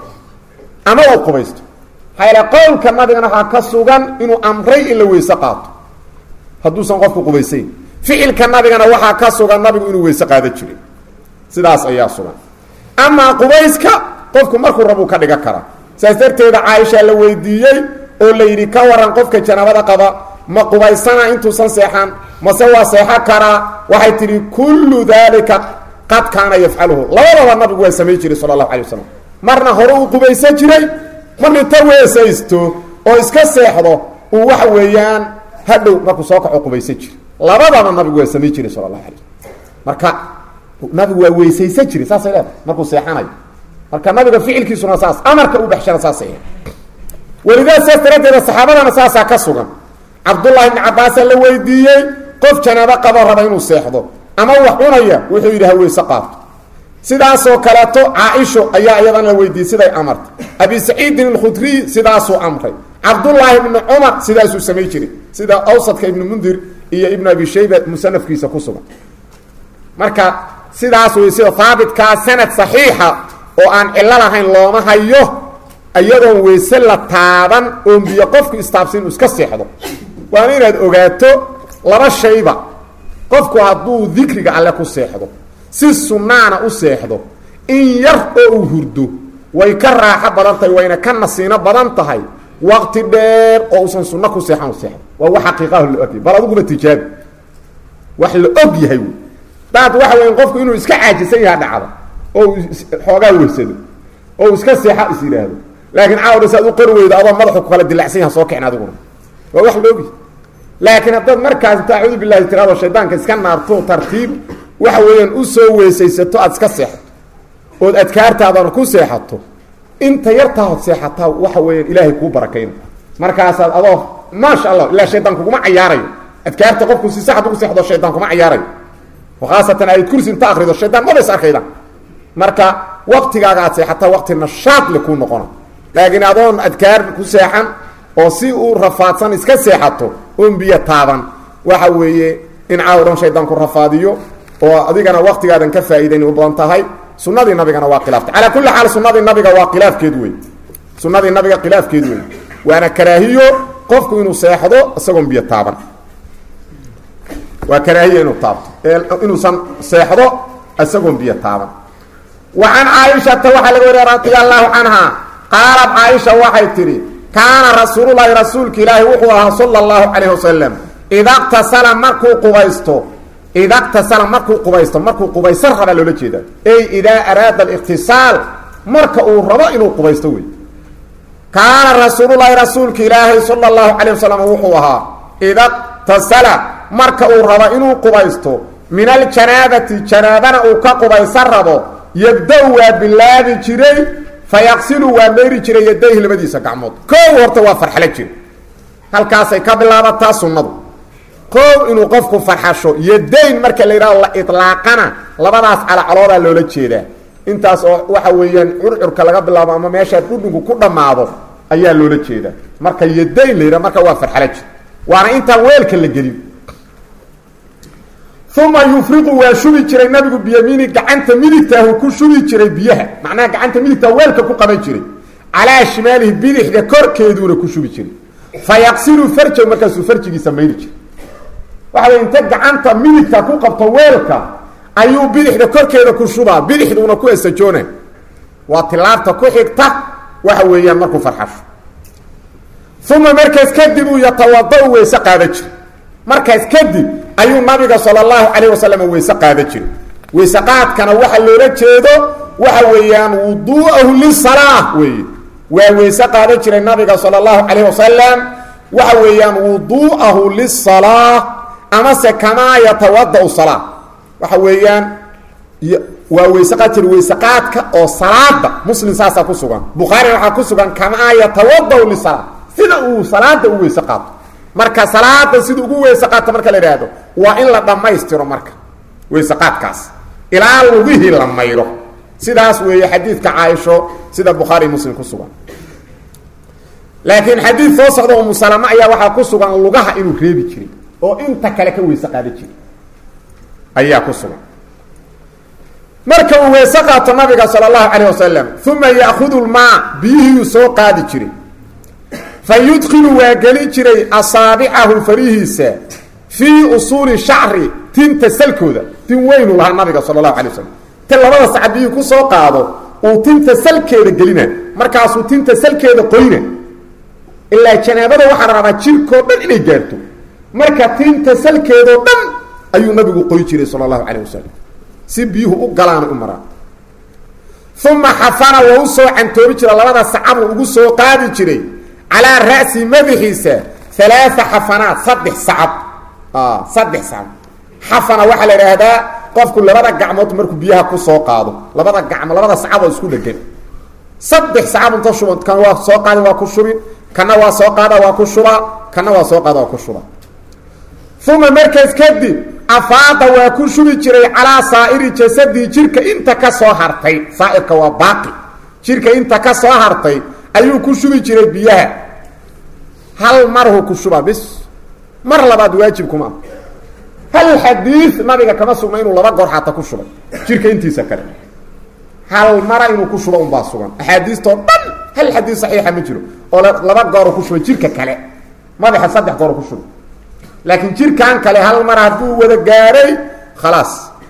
ama uu qubaysto maxaa yal qowlka nabigana waxaa ka sugan inuu amray in la weyse qaato hadduusan qofku qubaysayn ficilka nabigana waxaa ka sugan nabigu inuu weyse qaado jiray sidaas ayaa sugan amaa qubayska qofku markuu rabuu ka dhigan karaa saas darteeda caaisha la weydiiyey oo la yidhi ka waran qofka janaabada qaba ma qubaysana intuusan seexan mase waa seexo karaa waxay tidhi kullu daalika qad kaana yafcaluhu labadaba nabigu waa samayn jiray sala allahu alay wasalam marna hore uu qubaysan jiray marna inta weesaysto oo iska seexdo uu waxa weeyaan hadhow markuu soo kaco qubaysan jiray labadaba nabigu waa samayn jiray sala allahu alay wasalam marka nabigu waa weysaysan jiray saasay leedahay markuu seexanayo marka nabiga ficilkiisuna saas amarka u baxshana saasay welidaa saas daraaddeeda saxaabadana saasaa ka sugan cabdullahi ibni cabbaasaa la weydiiyey qof janaabo qabo raba inuu seexdo ama wax cunaya wuxuu yidhi ha weyse qaato sidaasoo kaleeto caaisho ayaa iyadan la weydiiyey siday amartay abi saciidin alkhudriy sidaasuu amray cabdullaahi ibni cumar sidaasuu samay jiray sida awsadka ibnu mundir iyo ibnu abi shayba musanafkiisa ku sugan marka sidaas wey sida haabitkaa sanad saxiixa oo aan cillo lahayn looma hayo iyadoon weyse la taaban oon biyo qofku istaabsin inu iska seexdo waana inaad ogaato laba shayba qofku hadduu dikriga alle ku seexdo si sunnaana u seexdo in yar oo uu hurdo way ka raaxo badan tahay wayna ka nasiino badan tahay waqti dheer oo uusan sunno ku seexan u seexdo waa wax xaqiiqaho la ogyahay bal adiguba tijaabi wax la og yahay wey daad waxa weya qofku inuu iska caajisan yaha dhacda oo uu xoogaa weysado oo uu iska seexa is yidhaahdo laakiin caawdha si ad u qori weydo adoo madaxu ku kala dilacsan yaha soo kicin adiguna waa wax la ogyahay laakiin haddaad markaas inta acuudu billahi tiraado shaydaanka iska naarto tartiib waxa weeyaan u soo weysaysato aad iska seexato ood adkaartaadana ku seexato inta yartaahood seexataa waxa weeyaan ilaahay kuu barakayna markaasaad adoo maasha allah ilaa shaydaan kuguma cayaarayo adkaarta qofku si saxad ugu seexdo shaydaan kuma cayaarayo khaasatan aayad kursi inta akrido shaydaan maba is arkayda marka waktigaaga aad seexataa wakti nashaad le kuu noqona laakiin adoon adkaar ku seexan oo si uu rafaadsan iska seexato oon biyo taaban waxa weeye in caawdhan shaydaan ku rafaadiyo oo adigana waktigaadan ka faa'iidayn u badan tahay sunadii nabigana waa khilaaftay calaa kulli xaal sunadii nabiga waa khilaafkeed wey sunadii nabiga khilaafkeed wey waana karaahiyo qofku inuu seexdo isagoon biyo taaban waa karaahiyo inuu taabto inuusan seexdo isagoon biyo taaban wa can caaishata waxaa laga wariya radia allahu canha qaalat caaisha waxay tidhi kaana rasuululahi rasuulka ilaahi wuxuu ahaa sala allahu calayh wasalam ida qtasala markuu qubaysto ida qtasala markuu qubaysto markuu qubaysan rabaa loola jeeda ey idaa araada aliqtisaal marka uu rabo inuu qubaysto wey kaana rasuululahi rasuulka ilaahi sala allahu calayh wasalam wuxuu ahaa ida qtasala marka uu rabo inuu qubaysto min aljanaabati janaabana uu ka qubaysan rabo yabda-u waa bilaabi jiray fayaqsilu waa meyri jiray yadayhi labadiisa gacmood koow horta waa farxalo jira halkaasay ka bilaabataa sunnadu koow inuu qofku farxasho yadayn marka la yidhahdo la ilaaqana labadaas calacaloodaa loola jeedaa intaas oo waxa weeyaan curcurka laga bilaabo ama meeshaa dhudhunku ku dhammaado ayaa loola jeedaa marka yadayn la yidhahdo marka waa farxalo jir waana intaan weelka la gelin uma yufriqu waa shubi jiray nabigu biyamiini gacanta midigtaahu ku shubi jiray biyaha macnaha gacanta midigtaa weelka ku qaban jiray calaa shimaalihi bidixda korkeeduuna ku shubi jiray fa yaqsilu farjahu markaasuu farjigiisa mayri jiray waxa way inta gacanta midigta ku qabto weelka ayuu bidixda korkeeda ku shubaa bidixduuna ku esajoona waa tilaabta ku xigta waxa weeyaan markuu farxasho uma markaas kadib uu yatawada-u weyse qaada jiray markaas kadib ayuu nabiga sala allahu calayh wasalam weyse qaada jiray weyse qaadkana waxa loola jeedo waxa weeyaan wuduu'ahu lisalaa weeye waa weyse qaadan jiray nabiga sala allahu calayh wasalam waxa weeyaan wuduu'ahu lisalaa amase kamaa yatawada-u salaa waxa weeyaan waa weyse qaad jira weyse qaadka oo salaada muslim saasaa ku sugan bukhaarina waxaa ku sugan kamaa yatawadaw lisala sida uu salaada u weyse qaato marka salaada sida ugu weyse qaato marka la idhaahdo waa in la dhammaystiro marka weyse qaadkaas ilaa lugihii la mayro sidaas weeye xadiidka caaisho sida bukhaari muslim ku sugan laakiin xadiid soo socda umu salama ayaa waxaa ku sugan lugaha inuu reebi jiray oo inta kale ka weyse qaada jiray ayaa ku sugan marka uu weyse qaato nabiga sala allahu calayh wasalam uma ya'khudu lmaa biyihiyuu soo qaadi jiray fa yudkilu waa geli jiray asaabicahu farihiisa fii usuuli shacri tinta salkooda tin weynu lahaa nabiga sala allahu alay wasalam ta labada saca biyihii ku soo qaado uu tinta salkeeda gelina markaasuu tinta salkeeda qoyna ilaa janaabada waxaa la rabaa jirkoo dhan inay gaarto marka tinta salkeedoo dhan ayuu nabigu qoy jiray sala allahu calayh wasalam si biyuhu u galaana u maraan uma xafana waa u soo cantoobi jira labada sacabuu ugu soo qaadi jiray calaa ra'si madaxiisa alaaa xafanaat saddex sacab saddex sacab xafana waxaa la idhaahdaa qofku labada gacmood markuu biyaha kusoo qaado labada gacmo labada sacaboo isku dhegan saddex sacab inta shuban kan waa soo qaada waa ku shubin kana waa soo qaada waa ku shubaa kana waa soo qaada waa ku shubaa uma markaas kadib afaada waa ku shubi jiray calaa saa'iri jasadii jirka inta ka soo hartay saairka waa baaqi jirka inta ka soo hartay ayuu ku shubi jiray biyaha hal marhu ku shubaa bis mar labaad waajib kuma ah hal xadiid nabiga kama sugna inuu laba goor xataa ku shubay jirka intiisa kale hal mara inuu ku shubo unbaa sugan axaadiistoo dhan hal xadiid saxiixa ma jiro oo laba gooru ku shubay jirka kale madaxa saddex gooru ku shubay laakiin jirkan kale hal mar hadduu wada gaaray khalaas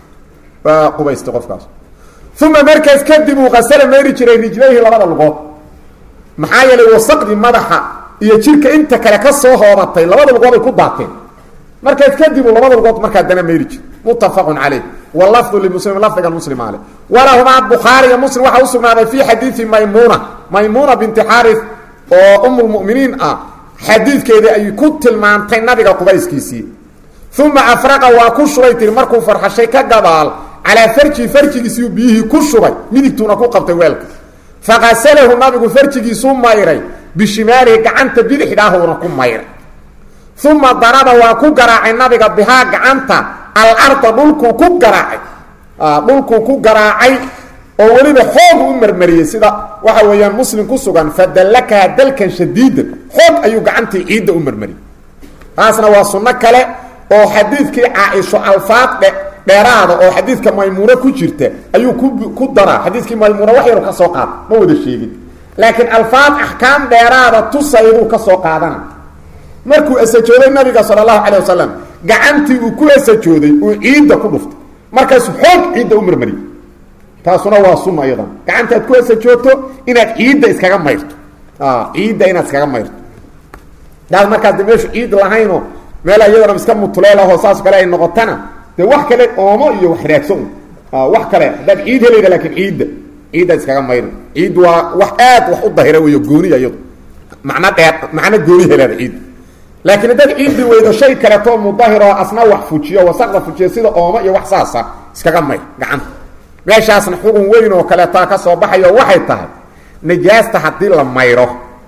waa qubaystay qofkaas uma markaas kadib uu qasala mayri jiray rijlayhi labada lugood maxaa yeelay wasaqdii madaxa iyo jirka inta kale ka soo hoobatay labada lugood ay ku daateen markaas kadib uu labada lugood markaa dana mayri jir muttafaqun caleyh walafdu limuslim lafdiga muslim ale walahumaa bukhaariga muslim waxaa usugnaaday fi xadiidi maymuuna maymuuna binti xaaris oo um lmuminiin ah xadiidkeedii ay ku tilmaantay nabiga qubayskiisii uma afraqa waa ku shubay tiri markuu farxashay ka gabaal calaa farji farjigiisiu biyihii ku shubay midigtuuna ku qabtay weelka faqasalahu nabigu farjigiisuu mayray bishimaalihi gacanta bidixdhaahuna ku mayray uma daraba waa ku garaacay nabiga bihaa gacanta alarda dhulkuu ku garaacay dhulkuu ku garaacay oo weliba xoog u marmariyey sida waxa weeyaan muslim ku sugan fadallakaha dalkan shadiidan xoog ayuu gacantii ciidda u marmariyey taasna waa sunno kale oo xadiidkii caaisho alfaad dhe dheeraada oo xadiidka maymuuno ku jirta ayuu ku ku daraa xadiidkii maymuuna wax yaru ka soo qaada ma wada sheegin laakiin alfaad axkaam dheeraada tusayduu ka soo qaadana markuu asajooday nabiga sala allahu calay wasalam gacantii uu ku asajooday uu ciidda ku dhuftay markaasu xoog ciidda u marmariyey taasuna waa sunna iyadan gacanta aad ku asajoogto inaad ciidda iskaga mayrto ciidda inaad iskaga mayrto daad markaas de meeshu ciid lahaynoo meel iyadana iska mutuleelahoo saas kale ay noqotana dee wax kale oomo iyo wax raagso un wax kale haddaad ciid helayda laakiin ciidda ciiddaad iskaga mayro ciid waa wax aad wax u dahira weyo gooniya iyadu macno dheer macno gooni heleeda ciidda laakiin haddaad ciiddi weydo shay kaleetoo mudahiroo asna wax fujiyo wasaqda fujiyo sida oomo iyo wax saasa iskaga mayr gacanta meeshaasna xugun weyn oo kaleetaa ka soo baxayo waxay tahay najaasta haddii la mayro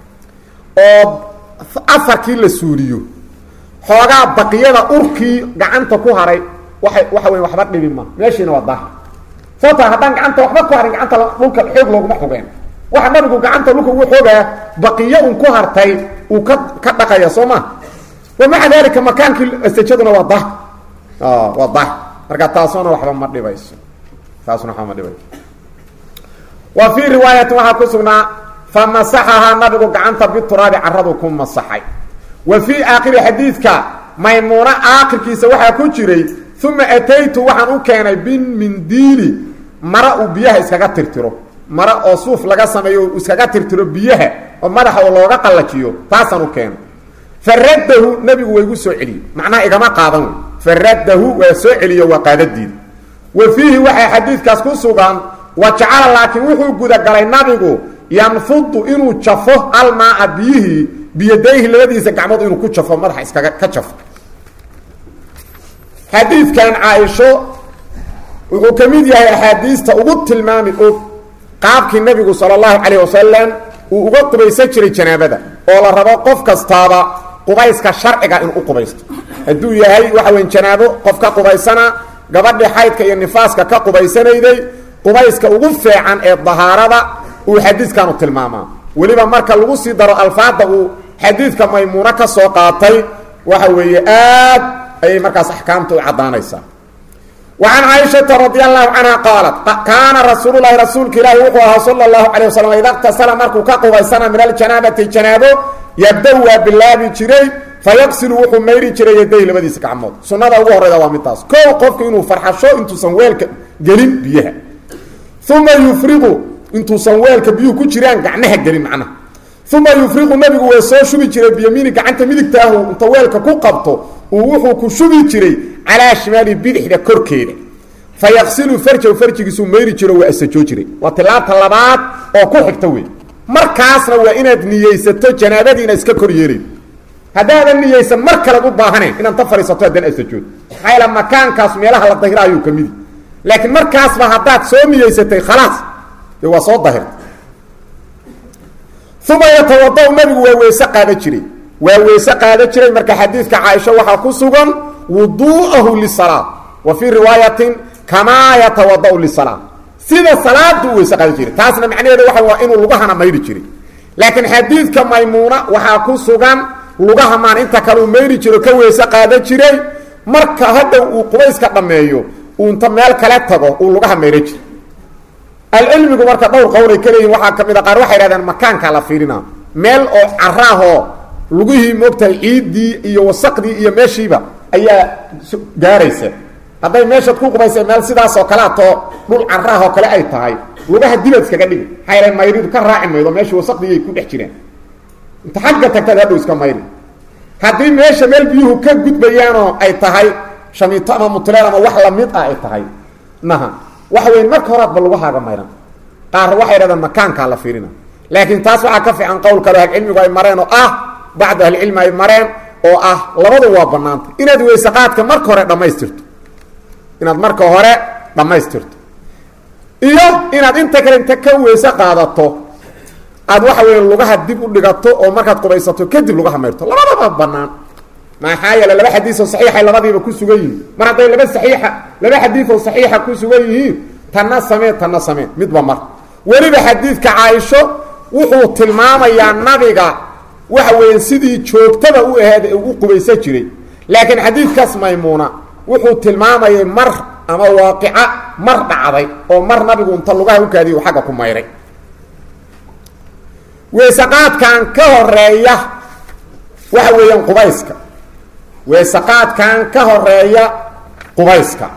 oo afarkii la suuliyo xoogaa baqiyada urkii gacanta ku haray waay waxa weya waxba dhibi ma meeshiina waa daahir sababta haddaan gacanta waxba ku harin gacanta dhulka xoog looguma xogeen waxa nabigu gacanta dhulka ugu xoogaa baqiyo un ku hartay uu ka ka dhaqaya soo ma wa maca dalika makaankii asajaduna waa daahir waa daahir marka taasuna waxba ma dhibayso taasuna waxba ma dhibayso wa fii riwaayatin waxaa ku sugnaa famasaxahaa nabigu gacanta bituraabi caradu ku masaxay wa fii aakhiri xadiidka maymuuno aakhirkiisa waxaa ku jiray uma ataytu waxaan u keenay bimindiili mara uu biyaha iskaga tirtiro mara oo suuf laga sameeyo uu iskaga tirtiro biyaha oo madaxa oo looga qallajiyo taasaan u keenay faraddahu nebigu waa igu soo celiyey macnaha igama qaadan wey faraddahu waa soo celiyo waa qaadadiida wa fiihi waxaa xadiidkaas ku sugan wa jacala laakiin wuxuu gudagalay nabigu yanfudu inuu jafo almaaa biyihii biyadayhi labadiisa gacmood inuu ku jafo madaxa iskaga ka jafo xadiidkan caaisho wuxuu ka mid yahay axaadiista ugu tilmaami og qaabkii nebigu sala allahu calayh wasalam uu uga qubaysan jiray janaabada oo la rabo qof kastaaba qubayska sharciga inuu u qubaysto hadduu yahay waxa weyn janaabo qof ka qubaysana gabadhii xaydka iyo nifaaska ka qubaysanayday qubayska ugu feecan ee dahaarada uu xadiidkanu tilmaamaa weliba marka lagu sii daro alfaada uu xadiidka maymuuno ka soo qaatay waxa weeye aad ayay markaas axkaamta u caddaanaysaa wa can caaishata radi allahu canha qaalat kaana rasuululahi rasuulka ilaahi wuxuu ahaa sala allahu calayh wasalam ida qtasala markuu ka qubaysana min aljanaabati janaabo yabda-u waa bilaabi jiray fayaqsilu wuxuu mayri jiray yaday labadiisa gacmood sunnada ugu horeyda waa midtaas kow qofku inuu farxasho intuusan weelka gelin biyaha uma yufriqu intuusan weelka biyuhu ku jiraan gacmaha gelin macnaha uma yufriqu nabigu waa soo shubi jiray biyamiini gacanta midigtaahu inta weelka ku qabto uu wuxuu ku shubi jiray calaa shimaali bidixda korkeeda fa yaqsilu farjahu farjigiisuu mayri jiro waa asajoo jiray waa tilaabta labaad oo ku xigta wey markaasna waa inaad niyeysato janaabadiina iska kor yeelayn haddaadan niyeysan mar kalead u baahanayn inaad ta fadhiisato haddana asajood maxaa yaele makaankaas meelaha la dahira ayuu ka midi laakiin markaasba haddaad soo niyeysatay khalaas dee waa soo dahirta uma yatawada-u nabigu waa weyse qaada jiray waa weyse qaada jiray marka xadiidka caaisha waxaa ku sugan wuduu'ahu lisalaa wa fii riwaayatin kamaa yatawada-u lisalaa sida salaada u weyse qaada jiray taasna macnaheeda waxa waa inuu lugahana mayri jiray laakiin xadiidka maymuuna waxaa ku sugan lugaha maan inta kale uu mayri jiro ka weyse qaada jiray marka hadda uu qubayska dhammeeyo uu inta meel kale tago uu lugaha mayra jiray alcilmigu marka dhowr qowlay ka leeyihin waxaa ka mid a qaar waxay hahdeen makaankaa la fiirina meel oo caraahoo lugihii moogtahay ciiddii iyo wasaqdii iyo meeshiiba ayaa gaaraysa hadday meeshaad ku qubaysa meel sidaas oo kaleatoo dhul caraah oo kale ay tahay lugaha dibad iskaga dhigi maxaa yaele mayridu ka raaci maydo meeshii wasaqdiiay ku dhex jiraan inta xagga tagtaad hadhow iska mayri haddii meesha meel biyuhu ka gudbayaanoo ay tahay shamiito ama mutuleel ama wax lamid ah ay tahay naha waxa weyn marka horaadba lugahaaga mayran qaar waxay dhahdeen makaankaa la fiirina laakiin taas waxaa ka fiican qowl kale ahlucilmigu ay mareen oo ah bacdu ahlicilmi ay mareen oo ah labadu waa banaanta inaad weysaqaadka marka hore dhammaystirto inaad marka hore dhammaystirto iyo inaad inta kale inta ka weyse qaadato aad waxa weya lugaha dib u dhigato oo markaad qubaysato kadib lugaha mayrto labadaba banaan maxaa yeele laba xadiisoo saxiixay labadiiba ku sugan yihiin mar hadday laba saxiixa laba xadiisoo saxiixa ku sugan yihiin tanna samee tanna samee midba mar weliba xadiidka caaisho wuxuu tilmaamayaa nabiga waxa weeye sidii joogtada u aheed ee u qubaysan jiray laakiin xadiidkaas maymuuna wuxuu tilmaamayay mar ama waaqica mar dhacday oo mar nabigu inta lugaha u kaadiy u xagga ku mayray weysaqaadkan ka horeeya waxa weeyaan qubayska weysaqaadkan ka horeeya qubayska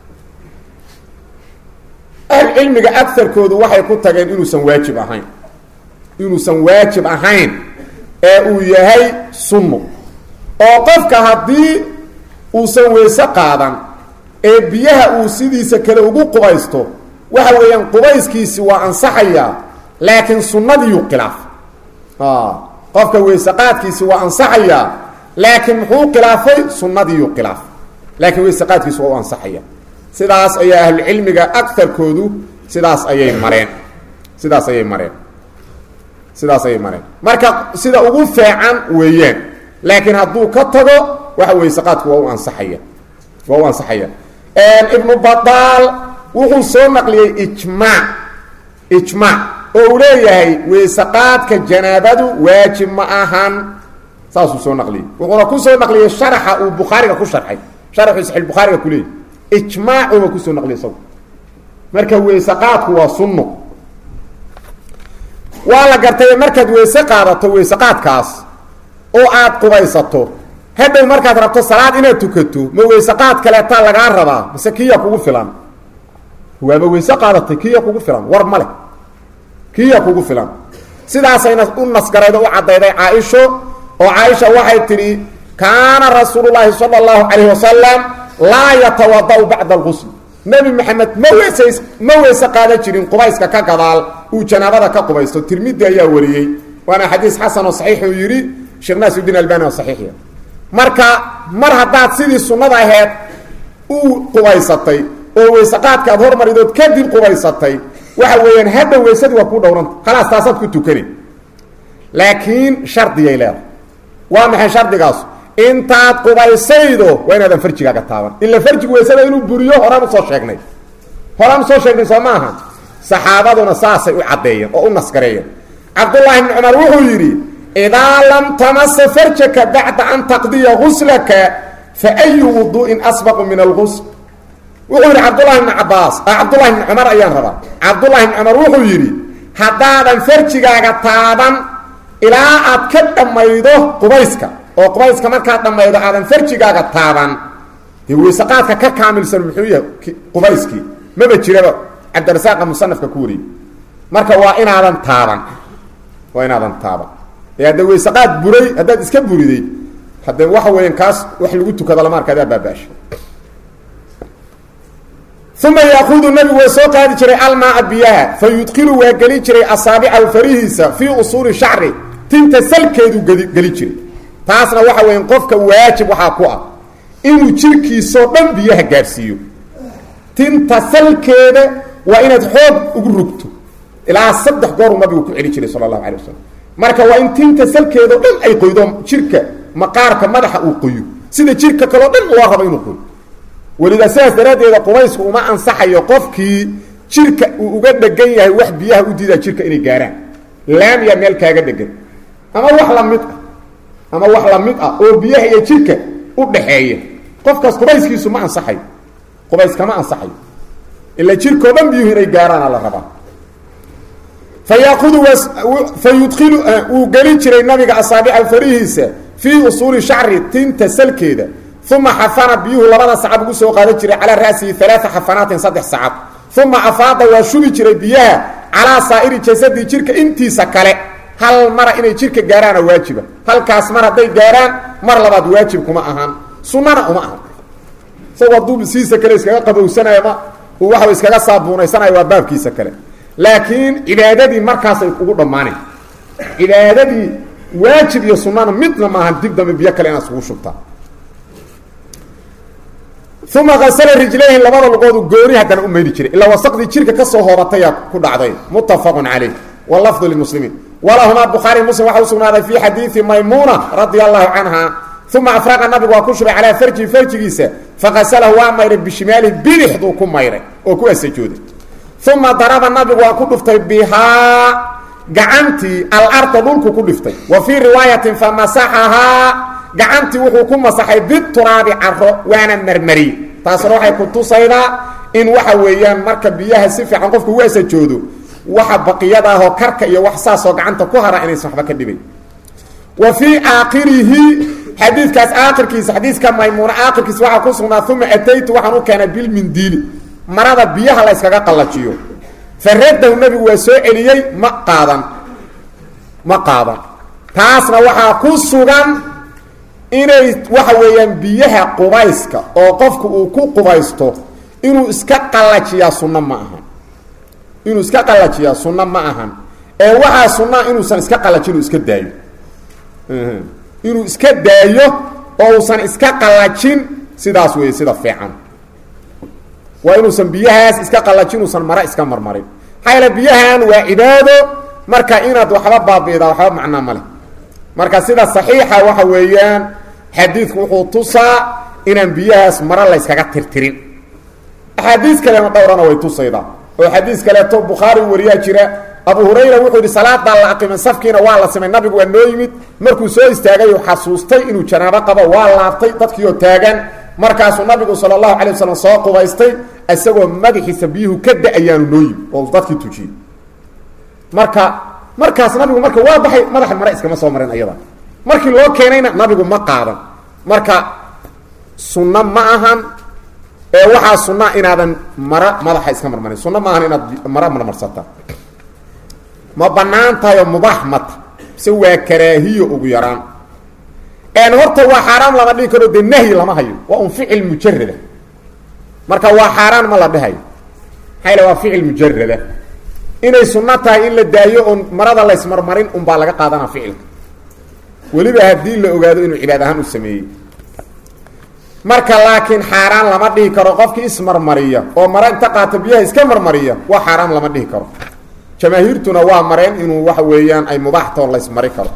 ahlcilmiga agarkoodu waxay ku tageen inuusan waajib ahayn inuusan waajib ahayn ee uu yahay sunno oo qofka haddii uusan weyse qaadan ee biyaha uu sidiisa kale ugu qubaysto waxa weeyaan qubayskiisi waa ansaxayaa laakiin sunnadiiyuu khilaaf qofka weysaqaadkiisi waa ansaxayaa laakiin muxuu khilaafay sunnadiiyuu khilaaf laakiin weysaqaadkiisi waa u ansaxaya sidaas ayaa ahlucilmiga agarkoodu sidaas ayay mareen sidaas ayay mareen sidaas ayay mareen marka sida ugu feecan weeyaan laakiin hadduu ka tago waxa weysaqaadku waa u ansaxaya waa u ansaxaya ibnu badaal wuxuu soo naqliyey ijmaac ijmaac oo uu leeyahay weysaqaadka janaabadu waajib ma ahan saasuu soo naqliyey wuxuuna ku soo naqliyey sharaxa uu bukhaariga ku sharxay sharaxuu saxiix bukhaariga ku leeyahy ijmaacuba kusoo naqliyay isagu marka weysaqaadku waa sunno waa la gartay markaad weyse qaadato weysaqaadkaas oo aad qubaysato hadhow markaad rabto salaad inaad tukato ma weysaqaad kaleetaa lagaa rabaa mise kiya kugu filan waaba weyse qaadatay kiya kugu filan war ma leh kiya kugu filan sidaasayna u nasgaraydo u caddayday caaisho oo caaisha waxay tidhi kaana rasuulu llaahi sala allahu calayhi wasalam laa yatawada-u bacda alqusl nebi maxamed ma weysays ma weyse qaadan jirin qubayska ka gadaal uu janaabada ka qubaysto tirmidi ayaa wariyey waana xadiis xasan oo saxiixuu yidhi sheekh naasiudiin albani oo saxiixiya marka mar haddaad sidii sunnada aheed u qubaysatay oo weysaqaadka aad hormaridood kadib qubaysatay waxa weeyaan hadda weysadii waa kuu dhowranta khalaas taasaad ku tukani laakiin shardiyay leedahay waa maxay shardigaas intaad qubaysaydo waa inaadan farjigaaga taaban ila farjigu weysada inuu buriyo horaan usoo sheegnay horaan usoo sheegnay soo maaha saxaabaduna saasay u caddeeyeen oo u nasgareeyeen cabdullaahi bni cumar wuxuu yidhi idaa lam tamasa farjaka bacda an taqdiya guslaka fa ayu wuduu'in asbaqu min algusl wuxuu yidhi cabdullahi bni cabaas cabdullahi bni cumar ayaan rabaa cabdullahi bni cumar wuxuu yidhi haddaadan farjigaaga taaban ilaa aad ka dhammaydo qubayska oo qubayska markaad dhammaydo aadan farjigaaga taaban dee weysaqaadka ka kaamilsan muxuu yahay qubayskii maba jiraba cabdirasaaqa musanafka ku wariyey marka waa inaadan taaban waa inaadan taaban ee hadda weysaqaad buray haddaad iska buriday haddee waxa weeyaan kaas wax lagu tukado lama arka adaa baabaasha uma yaakudu nabigu waa soo qaadi jiray almaaa biyaha fa yudkilu waa geli jiray asaabicahu farihiisa fii usuuli shacri tinta salkeedu geli geli jiray taasna waxa weya qofka waajib waxaa ku ah inuu jirkiisoo dhan biyaha gaadhsiiyo tinta salkeeda waa inaad xoog ugu rugto ilaa saddex gooruu nabigu ku celi jiray sala allahu alay wasalam marka waa in tinta salkeedao dhan ay qoydo jirka maqaarka madaxa uu qoyo sida jirka kaleo dhan loo rabo inuu qoyo welidaa sidaas daraaddeeda qubaysku uma ansaxayo qofkii jirka uu uga dhegan yahay wax biyaha u diidaa jirka inay gaaraan laamiya meel kaaga dhegan ama wax la mid ah ama wax la mid ah oo biyaha iyo jirka u dhaxeeya qofkaas qubayskiisu ma ansaxayo qubays kama ansaxayo ila jirkao dhan biyuhu inay gaaraana la rabaa fa yaakudu fa yudkilu wuu gelin jiray nabiga asaabica farihiisa fii usuuli shacri tinta salkeeda uma xafana biyuhu labada sacab ugu soo qaadan jiray calaa ra'sihi alaaa xafanaatin saddex sacab uma afaada waa shubi jiray biyaha calaa saa'iri jasadii jirka intiisa kale hal mara inay jirka gaaraana waajiba halkaas mar hadday gaaraan mar labaad waajib kuma ahan sunana uma ahan isagoo hadduu siisa kale iskaga qabowsanayo ma uu waxa iskaga saabuunaysanayo waa baabkiisa kale laakiin cibaadadii markaasay ugu dhammaaneen cibaadadii waajib iyo sunana midna maahan dib dambe biyo kale inaad isugu shubtaa uma asla rijlayhi labada luqoodu gooni haddana u mayri jiray ilaa wasaqdii jirka kasoo hoobatayaa ku dhacday muttafaqu calayh wlafdu limuslimiin walahumaa bukhaari muslim waxa u sugnaaday fii xadiidi maymuuna radia allahu canha uma afraqa nabigu waa ku shubay calaa farjihi farjigiisa faqasalahu waa mayray bishimaalihi bidixduu ku mayray oo ku asajooday uma daraba nabigu waa ku dhuftay bihaa gacantii alarda dhulku ku dhiftay wa fii riwaayatin famasaxahaa gacantii wuxuu ku masaxay bituraabi caro waana marmariyey taasna waxay ku tusaydaa in waxa weeyaan marka biyaha si fiican qofku ugu asajoodo waxa baqiyada ahoo karka iyo wax saasoo gacanta ku hara inaysan waxba ka dhibay wa fii aakhirihi xadiidkaas aakhirkiisa xadiiska maymuuna aakhirkiisa waxaa ku sugnaa uma ataytu waxaan u keenay bilmindiili marada biyaha la yskaga qallajiyo faradahu nabigu waa soo celiyey ma qaadan ma qaadan taasna waxaa ku sugan inay waxa weeyaan biyaha qubayska oo qofku uu ku qubaysto inuu iska qallajiyaa sunno ma ahan inuu iska qallajiyaa sunno ma ahan ee waxaa sunnaa inuusan iska qallajin uu iska daayo inuu iska daayo oo uusan iska qallajin sidaas weeye sida fiican waa inuusan biyahaas iska qallajin uusan mara iska marmarin maxaa yaele biyahan waa cibaado marka inaad waxba baabi'daa waxba macnaa ma leh marka sida saxiixa waxa weeyaan xadiidku wuxuu tusaa inaan biyahaas mara la yskaga tirtirin axaadiis kalena dhowrana way tusaydaa oo xadiis kaleeto bukhaari wariyaa jira abu hurayra wuxuu yidhi salaadaa la aqimay safkiina waa la simay nabigu waa noo yimid markuu soo istaagay uu xasuustay inuu janaabo qabo waa laabtay dadkiioo taagan markaasuu nabigu sala allahu calay wasalam soo qubaystay isagoo madaxiisa biyuhu ka da-ayaanu noo yimid oo dadkii tujiyey marka markaas nabigu marka waa baxay madaxa mare iskama soo marin ayada markii loo keenayna nabigu ma qaadan marka sunno ma ahan ee waxaa sunaa inaadan mara madaxa iska marmarin sunno ma ahan inaad mara marmarsata ma banaan tahay oo mubaax mata mise waa karaahiyo ugu yaraan n horta waa xaaraam lama dhihi karo dee nahyi lama hayo waa un ficil mujarada marka waa xaaraan ma la dhehayo maxaa yale waa ficil mujarada inay sunno tahay in la daayo oon marada laysmarmarin unbaa laga qaadanaa ficilka weliba haddii la ogaado inuu cibaad ahaan u sameeyey marka laakiin xaaraan lama dhihi karo qofkii ismarmariya oo mare inta qaata biyaha iska marmariya waa xaaraan lama dhihi karo jamaahiirtuna waa mareen inuu waxa weeyaan ay mubaaxtoo laysmari karo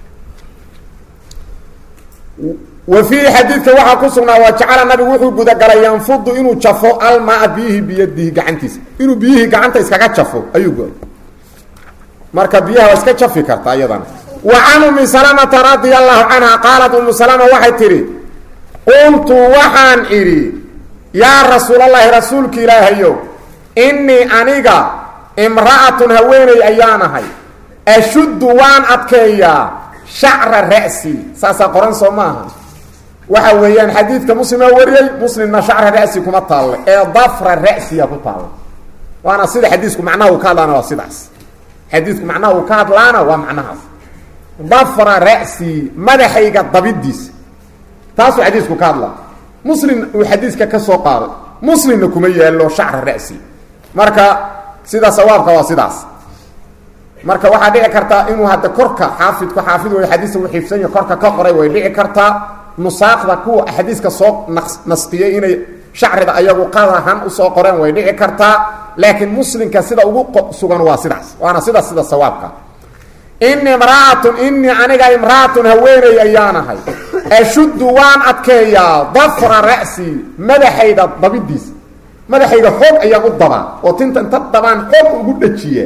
wa fiihi xadiidka waxaa ku sugnaa waa jacala nabigu wuxuu gudagalay yanfudu inuu jafo almaa biyihii biyadihi gacantiisa inuu biyihii gacanta iskaga jafo ayuu go marka biyaha waa iska jafi karta iyadana wa can umi salamata radia allahu canha qaalat umu salama waxay tidhi qultu waxaan idhi yaa rasuulallaahi rasuulka ilaahayow innii aniga imra'atun haweeney ayaanahay ashuddu waan adkeeyaa shacra ra'si saasaa qoran soo maaha waxa weeyaan xadiidka muslimaa wariyey muslimna shacra ra'si kuma taalle ee dafra ra'siya ku taalla waana sida xadiisku macnaha uu ka hadlaana waa sidaas xadiidku macnaha uu ka hadlaana waa macnahaas dafra ra'si madaxayga dabidiisa taasuu xadiisku ka hadlaa muslim uu xadiiska ka soo qaaday muslimna kuma yaallo shacra ra'si marka sida sawaabka waa sidaas marka waxaa dhici kartaa inuu hadda korka xaafidku xaafid way xadiista uu xiifsanya korka ka qoray way dhici kartaa nusaaqda kuwa xadiiska soo nastiyey inay shacrida ayagu qadahan usoo qoreen way dhici kartaa laakiin muslimka sida ugu sugan waa sidaas waana sidaas sida sawaabka ini imra'atun inii aniga imra'atun haweeney ayaanahay ashuddu waan adkeeyaa dafra ra'si madaxayda dabidiisa madaxayga xoog ayaan u dabaa oo tinta inta dabaan xoog ugu dhajiya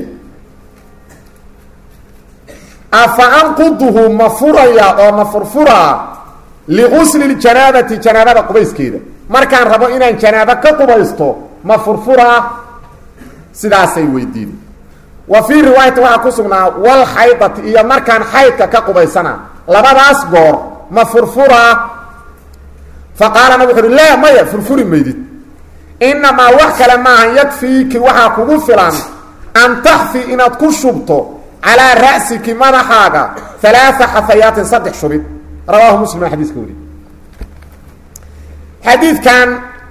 afa anquduhu ma furaya oo ma furfuraa ligusli ljanaabati janaabada qubayskeeda markaan rabo inaan janaabo ka qubaysto ma furfuraa sidaasay weydiin wa fii riwaayati waxaa ku sugnaa wal xaydati iyo markaan xaydka ka qubaysana labadaas goor ma furfuraa fa qaala nabig wuxu uhi laa maya furfuri maydid inamaa wax kale maahan yakfiiki waxaa kugu filan an taxfi inaad ku shubto calaa ra'siki madaxaaga alaaa xafayaatin saddex shubid rawaahu muslim aa xadiiska wari xadiidkan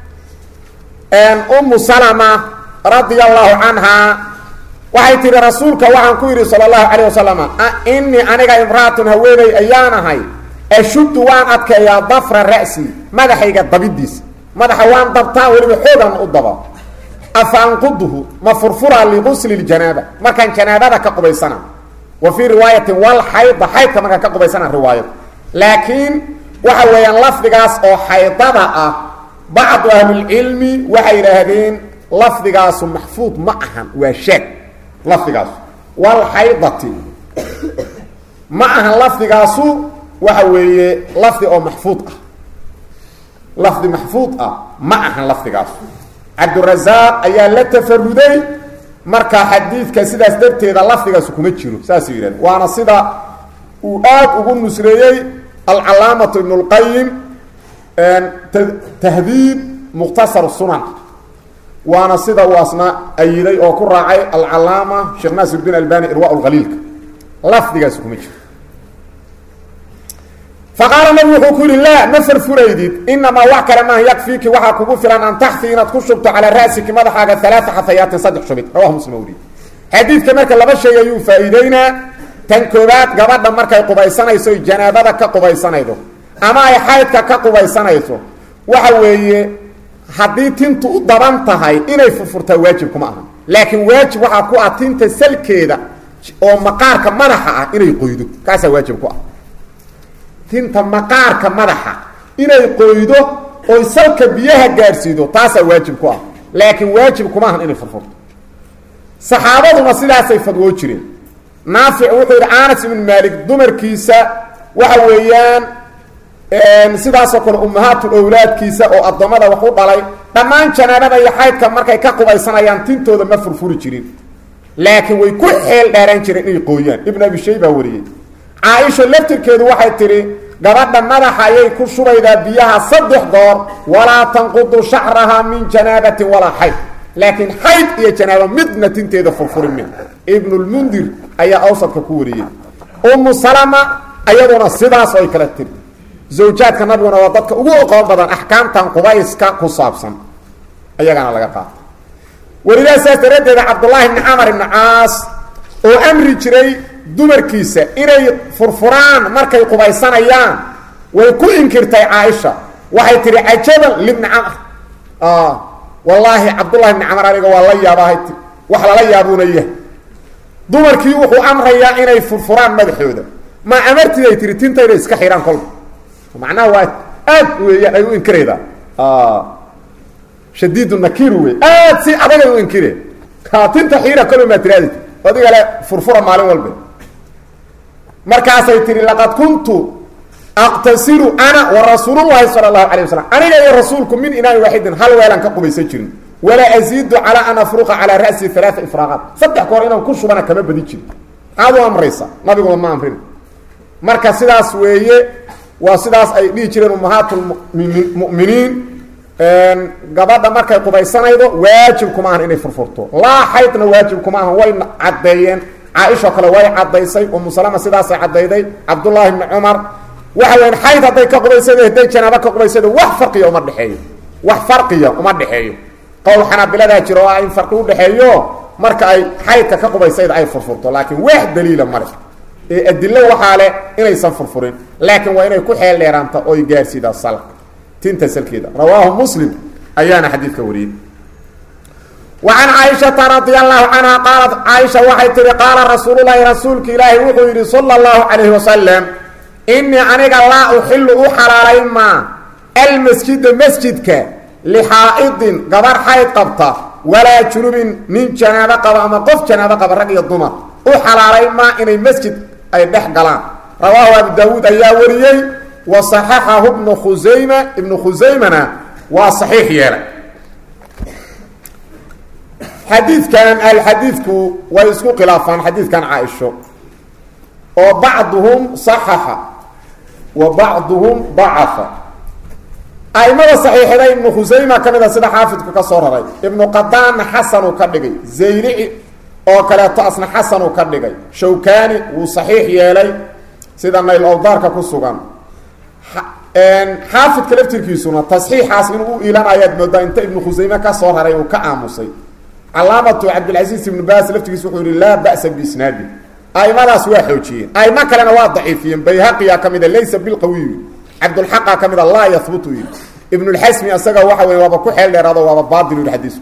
umu salama radia allahu canhaa waxay tihi rasuulka waxaan ku yidhi sala allahu calayh wasalam inii aniga imra'atun haweeney ayaanahay ashuddu waan adkeeyaa dafra ra'si madaxayga dabidiisa madaxa waan dabtaa weliba xoogan u daba afa anquduhu ma furfuraa ligusli ljanaaba markaan janaabada ka qubaysana wa fii riwaayatin wal xayda xaydka markaan ka qubaysana riwaayad laakiin waxa weeyaan lafdigaas oo xaydada ah bacdu ahlilcilmi waxay yidhaahdeen lafdigaasu maxfuud ma ahan waa shaag lafdigaasu wal xaydati ma ahan lafdigaasu waxa weeye lafdi oo maxfuud ah lafdi maxfuud ah ma ahan lafdigaasu cabdurazaaq ayaa la tafaruday marka xadiidka sidaas darteeda lafdigaasu kuma jiro saasuu yidhahde waana sida uu aad ugu nusreeyey alcalaamatu ibn اlqayim tahdiib mukhtasar sunan waana sida uu asna ayiday oo ku raacay alcalaama sheekh naasir din albani irwa lkhaliilka lafdigaasi kuma jiro faqaala nabigu wuxuu ku yihi laa ma farfuraydid inamaa wax kale maaha yakfiiki waxaa kugu filan an taxfi inaad ku shubto calaa ra'siki madaxaaga alaaa xafayaatin saddex shubid rawahu muslim weriye xadiidka marka laba shay ayuu faa'iideynaa tan koobaad gabadha markay qubaysanayso oy janaabada ka qubaysanaydo ama ay xaydka ka qubaysanayso waxa weeye haddii tintu u daban tahay inay furfurtaa waajib kuma aha laakiin waajib waxaa ku ah tinta salkeeda oo maqaarka madaxa ah inay qoydo kaasaa waajib ku ah tinta maqaarka madaxa inay qoydo oy salka biyaha gaadhsiido taasaa waajib ku ah laakiin waajib kuma ahan inay furfurto saxaabaduna sidaasay fadwoo jireen naafic wuxuu yidhi anas ibnu maalik dumarkiisa waxa weeyaan sidaasoo kale ummahaatu owlaadkiisa oo addoommada wax u dhalay dhammaan janaabada iyo xaydka markay ka qubaysanayaan tintooda ma furfuri jirin laakiin way ku xeel dheeraan jireen inay qooyaan ibnu abi shayba wariyey caaisha laftirkeedu waxay tidhi gabadha madaxa ayay ku shubaydaa biyaha saddex goor walaa tanqudu shacraha min janaabatin walaa xayd laakiin xayd iyo janaabo midna tinteeda furfuri min ibnulmundir ayaa awsadka ku wariyey umu salama ayaduna sidaas ay kala tiri zawjaadka nabiguna waa dadka ugu oqoon badan axkaamtan qubayska ku saabsan ayagana laga qaata welidaa saas daraaddeeda cabdullaahi bni camar ibni caas oo amri jiray dumarkiisa inay furfuraan markay qubaysanayaan way ku inkirtay caaisha waxay tihi cajaban libni camr wallaahi cabdullahi bni camar aniga waa la yaabahay ti wax lala yaabuuna yahay dumarkii wuxuu amrayaa inay furfuraan madaxooda ma amartiday tihi tintayna iska xidhaan kolba macnaha waa aad weeyaan ay u inkiraydaa shadiidu nakiir wey aad si adagay u inkire tinta xiira kolo maa tiraadi adiga le furfura maalin walba markaasay tihi laqad kuntu aqtasilu ana wa rasuulullahi sala allahu alay wasalam aniga iyo rasuulku min inaan waaxidin hal weelaan ka qubaysan jirin walaa aziidu calaa an afruqa calaa ra'si alaaa ifraaqaat saddex koor inaan ku shubana kama badi jirin maxaad u amraysa nabiguna ma amrin marka sidaas weeye waa sidaas ay dhihi jireen ummahaatulmuminiin gabadha markay qubaysanaydo waajib kuma ahan inay furfurto laa xaydna waajib kuma ahan way caddeeyeen caaishao kale way caddaysay umu salama sidaasay caddayday cabdullaahi bni cumar waxa weyan xayd hadday ka qubaysado hadday janaabo ka qubaysado wax farqiya uma dhexeeyo wax farqiya uma dhexeeyo qowl xanaabiladaa jiro oo ah in farqi udhexeeyo marka ay xaydka ka qubaysayda ay furfurto laakiin wax daliila male ee adilo waxaa leh inaysan furfurin laakiin waa inay ku xeel dheeraanta oy gaarsiida salka tinta salkeeda rawaahu muslim ayaana xadiidka wariyey wa can caaishata radia allahu canha qaalat caaisha waxay tihi qaala rasuululahi rasuulka ilaahi wuxuu yidhi sala allahu calayhi wasalam inii aniga laa uxilu u xalaalayn maa almasjida masjidka lixaa'idin gabar xayd qabta walaa junubin nin janaabo qaba ama qof janaabo qaba rag iyo dumar u xalaalayn maa inay masjid ay dhex galaan rawaahu abu daawuud ayaa wariyey wa saxaxahu ibnu khusayma ibnu khusaymana waa saxiix yeelay xadiidkan alxadiidku way isku khilaafaan xadiidkan caaisho oo bacduhum saxaxa wa bacduhum dacafa aimada saxiixda ibnu khusayma ka mid a sida xaafidku ka soo raray ibnu qadaanna xasanuu ka dhigay zaylici oo kaleeto asna xasanuu ka dhigay shawkani wuu saxiix yeelay sida nayl owdaarka ku sugan xaafidka laftirkiisuna tasxiixaas inuu u iilanayaad moodaa inta ibnu khusayme ka soo raray uu ka aamusay calaamatu cabdilcasiis ibnu baas laftirkiis wuxuu yihi laa ba'sa biisnaadi aimadaas waa xoojiyeen aimo kalena waa daciifiyeen bayhaqiya ka mida laysa bilqawiyi cabdulxaqa ka mida laa yahbutu yidhi ibnulxasmi isaga waxa wey waaba ku xeel dheeraado waaba baatil yidhi xadiisku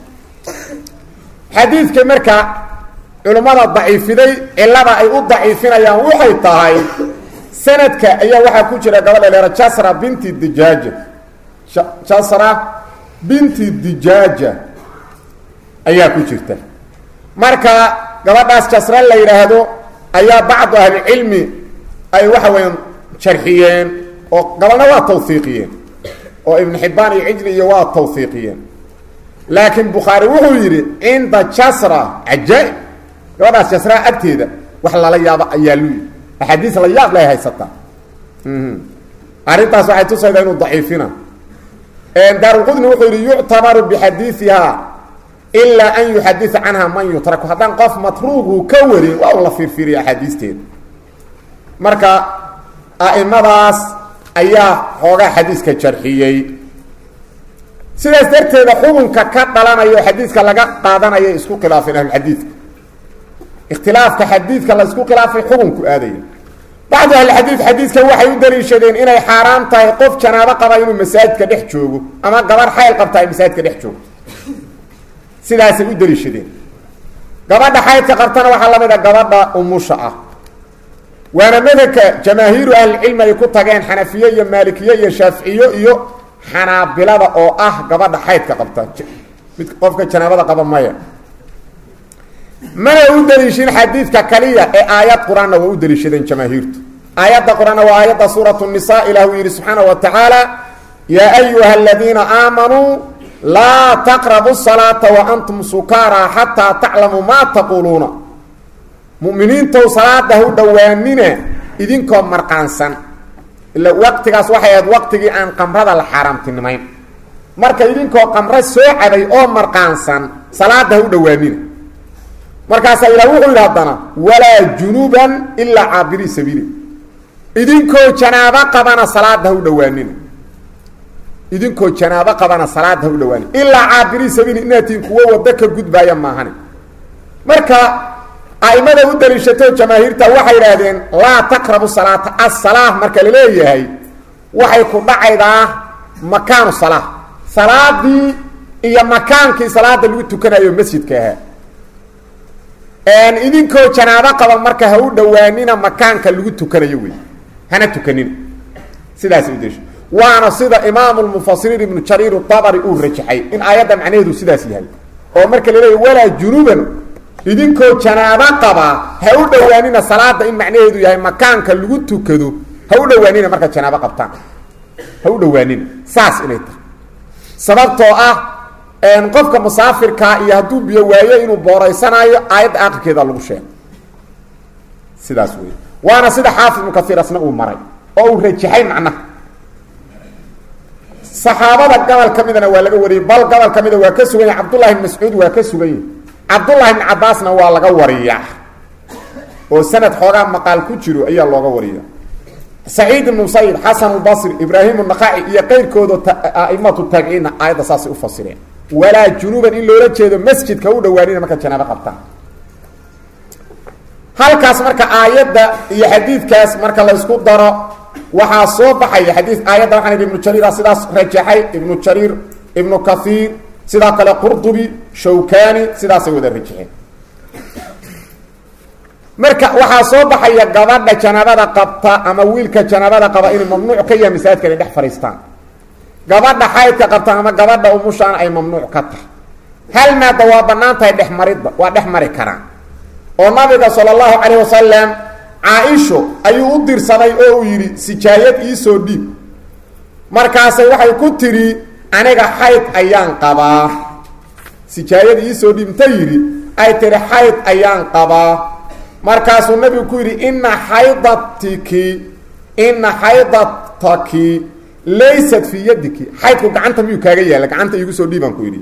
xadiidka marka culimmada daciifiday cilada ay u daciifinayaan waxay tahay sanadka ayaa waxaa ku jira gabadha leera jasra binti dijaaja jasra binti dijaaja ayaa ku jirta marka gabadhaas jasra la yidhaahdo ayaa bacdu ahlicilmi ay waxa weeyaan jarxiyeen oo gabalna waa tawhiiqiyeen oo ibnu xibbaan iyo cijli iyo waa tawhiiqiyeen laakiin bukhaari wuxuu yidhi cinda jasra cajaa-ib gabadhaas jasraa agteeda wax lala yaabo ayaa lu yidhi axaadiis la yaab lay haysataa arrintaas waxay tusaydaa inuu daciifina daarulqudni wuxuu yidhi yuctabaru bixadiiiha ilaa an yuxadia canha man yutraku haddaan qof matruugu ka warin waa u la fiirfiiriya axaadiisteeda marka a'imadaas ayaa xoogaa xadiiska jarxiyey sidaas darteeda xukunka ka dhalanayo xadiidka laga qaadanayo isku khilaafeen ahlulxadiidka ikhtilaafka xadiidka la isku khilaafay xukunku aadaya bacdu ahlixadiid xadiidka waxay u daliishadeen inay xaaraan tahay qof janaabo qaba inuu masaajidka dhex joogo ama gabar xayl qabta ay masaajidka dhex joogto sidaasay u daliishadeen gabadha xaydka qabtana waxaa la mid a gabadha umusha ah waana madhabka jamaahiiru ahlicilmi ay ku tageen xanafiye iyo maalikiye iyo shaaficiyo iyo xanaabilada oo ah gabadha xaydka qabta mid qofka janaabada qaba maya mana u daliishin xadiidka kaliya ee aayad qur-aanna waa u daliishadeen jamaahiirtu aayadda qur-aanna waa aayadda suuratu nisa ilah uu yidhi subxaana wa tacaala yaa ayuha aladiina aamanuu laa taqrabu salaata wa antum sukaaraa xataa taclamuu maa taquuluuna muminiintow salaada hu dhowaanina idinkoo marqaansan ila waqtigaas waxay ahayd waqtigii aan qamrada la xaaraamtinimayn marka idinkoo qamro soo cabay oo marqaansan salaada hu dhowaanina markaasaa ilah wuxuu yidhi haddana walaa junuban ilaa caabirii sabiili idinkoo janaabo qabana salaada ha u dhowaanina idinkoo janaabo qabana salaada ha u dhowaanina ilaa caabirii sabiili inaatiin kuwo wado ka gudbaaya maahane marka aimada u daliishato jamaahiirta waxay idhaahdeen laa taqrabu salaata asalaah marka la leeyahay waxay ku dhacaydaa makaanu salaa salaadii iyo makaankii salaada lagu tukanayo masjidka ahaa idinkoo janaabo qaba marka ha u dhowaanina makaanka lagu tukanayo wey hana tukanina sidaas udesho waana sida imaamu lmufasiriin ibnu jariir dabari uu rajaxay in aayadda macnaheedu sidaas yahay oo marka la leeya walaa junuban idinkoo janaabo qaba ha u dhowaanina salaada in macnaheedu yahay makaanka lagu tukado ha u dhowaanina markaad janaabo qabtaan ha u dhowaanina saas inay tahay sababtoo ah qofka musaafirkaa iyo hadduu biyo waayo inuu booraysanaayo aayadda akhirkeeda lagu sheego sidaas wey waana sida xaafid ibnu kaiir asna uu maray oo uu rajaxay macnaha saxaabada gobol ka midana waa laga wariyey bal gobol ka mida waa ka sugan yahy cabdullahi bn mascuud waa ka sugan yahy cabdullahi bn cabaasna waa laga wariyaa oo sanad xoogaa maqaal ku jiro ayaa looga wariya saciid ibnu musayib xasan lbasri ibraahim naqaci iyo qeyrkooda aimatu taabiciinna aayadda saasay ufasireen walaa junuuban in loola jeedo masjidka u dhowaanina marka janaabo qabtaan halkaas marka aayadda iyo xadiidkaas marka laysku daro waxaa soo baxaya xadii aayadda waxaan idhi ibnu jariira sidaas rajaxay ibnu jariir ibnu kaiir sidaa kale qurdubi shawkani sidaasay wada rajaxeen marka waxaa soo baxaya gabadha janaabada qabta ama wiilka janaabada qaba inay mamnuuc ka yahay masaajidka inay dhex fadhiistaan gabadha xaydka qabta ama gabadha umushaana ay mamnuuc ka tahay hal maada waa banaan tahay dhexmaridda waa dhex mari karaan oo nabiga sala allahu calayh wasalam caa-isho ayuu u dirsaday oo uu yidhi sijaayad iisoo dhiib markaasay waxay ku tidhi aniga xayd ayaan qabaa sijaayad iisoo dhiib inta yidhi ay tihi xayd ayaan qabaa markaasuu nabigu ku yidhi ina xaydatiki ina xaydataki laysat fii yadiki xaydku gacanta miyuu kaaga yaalla gacanta iigu soo dhiibaan ku yidhi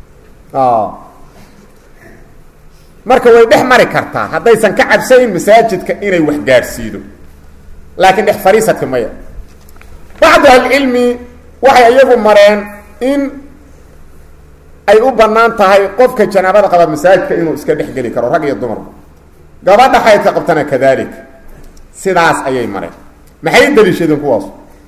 marka way dhex mari kartaa haddaysan ka cabsayn masaajidka inay wax gaadhsiido laakiin dhex fariisadka maya bacdu ahlicilmi waxay iyagu mareen in ay u bannaan tahay qofka janaabada qaba masaajidka inuu iska dhex geli karo rag iyo dumarba gabadha xaydka qabtana kadalik sidaas ayay mareen maxay daliishadeen kuwaas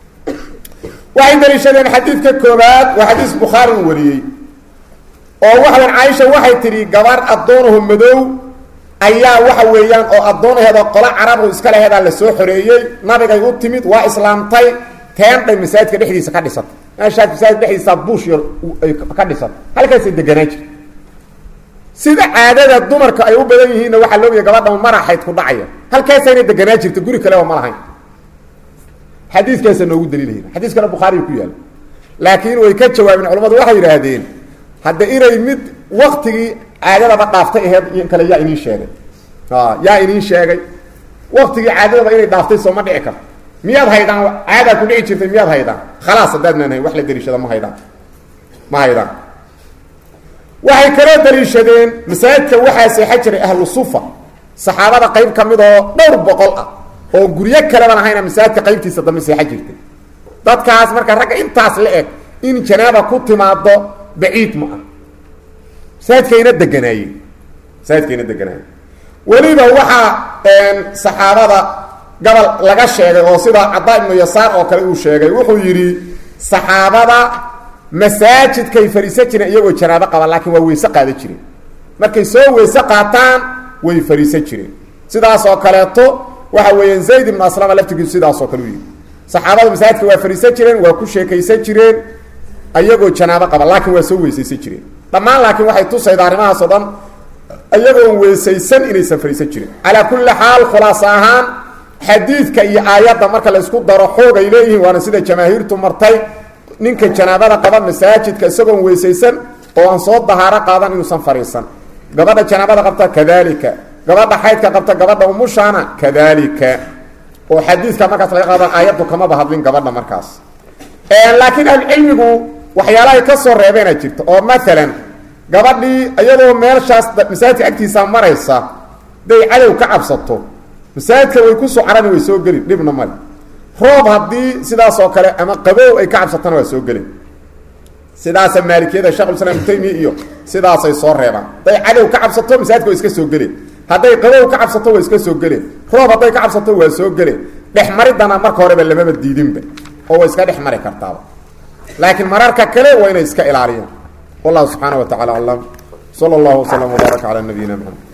waxay daliishadeen xadiidka koobaad waa xadiis bukhaari uu wariyey oo waxawan caaisha waxay tidhi gabarh addoonaho madow ayaa waxa weeyaan oo addoonaheeda qolo carabu iska laheedaa la soo xoreeyey nabigay u timid waa islaamtay teendhay masaajidka dhexdiisa ka dhisatay meeshaas masaajidka dhexdiisa buush yar ay ka dhisatay halkaasay deganaa jirta sida caadada dumarka ay u badan yihiinna waxaa loogiya gabadha maraxayd ku dhacaya halkaasayna deganaa jirta guri kaleba ma lahayn xadiiskaasa noogu daliilahayna xadiiskana bukhaariga ku yaala laakiin way ka jawaabeen culamadu waxay yidhaahdeen hadda inay mid waktigii caadadaba dhaaftay aheed iyo kale yaa iniin sheegay yaa iniin sheegay waktigii caadadaba inay dhaaftay soo ma dhici karto miyaad haydaan caadaa ku dhici jirtay miyaad haydaan khalaas haddaadnaan hayn wax la daliishada ma haydaan ma haydaan waxay kaloo daliishadeen masaajidka waxaa seexan jiray ahlu sufa saxaabada qayb ka mid oo dhowr boqol ah oo guryo kaleban ahayna masaajidka qaybtiisa dambe seexan jirtay dadkaas marka ragga intaas la eg in janaaba ku timaado baciid ma ah masaajidkayna deganaayeen masaajidkayna deganaayeen weliba waxaa saxaabada gobol laga sheegay oo sida cadaa ibnu yasaar oo kale uu sheegay wuxuu yidhi saxaabada masaajidkay fariisan jireen iyagoo janaabo qaba laakiin waa weyse qaadan jireen markay soo weyse qaataan way fariisan jireen sidaas oo kaleeto waxa weeyaan zayd ibnu aslama laftigiisu sidaas oo kale u yidhi saxaabada masaajidka waa fariisan jireen waa ku sheekaysan jireen ayagoo janaabo qaba laakiin waa soo weysaysan jireen dhammaan laakiin waxay tusayda arrimahaas oo dhan ayagoon weysaysan inaysan fariisan jirin calaa kulli xaal khulaas ahaan xadiidka iyo aayadda marka la isku daro xoog ay leeyihiin waana sida jamaahiirtu martay ninka janaabada qaba masaajidka isagoon weysaysan oo aan soo dahaaro qaadan inuusan fariisan gabadha janaabada qabta kadalika gabadha xaydka qabta gabadha umushaana kadalika oo xadiidka markaas laga qaadan aayaddu kamaba hadlin gabadha markaas laakiin ahlucilmigu waxyaalahay ka soo reebeena jirta oo maalan gabadhii iyadoo meelshaas masaajidka agtiisa maraysa day cadow ka cabsato masaajidka way ku socarani way soo gelin dhibna male roob haddii sidaas oo kale ama qabow ay ka cabsatana waa soo gelin sidaasa maalikiyada shekhulislaam ibnu taymiya iyo sidaasay soo reebaan hadday cadow ka cabsato masaajidka way iska soo geleen hadday qabow ka cabsato waa iska soo geleen roob hadday ka cabsato waa soo geleen dhexmaridana marka horeba lamaba diidinba oo way iska dhex mari kartaaba laakiin mararka kale waa inay iska ilaaliyaan wallahu subxaana wa tacala aclam sala allahu waslama wbaaraka calaa nabiyina maxamed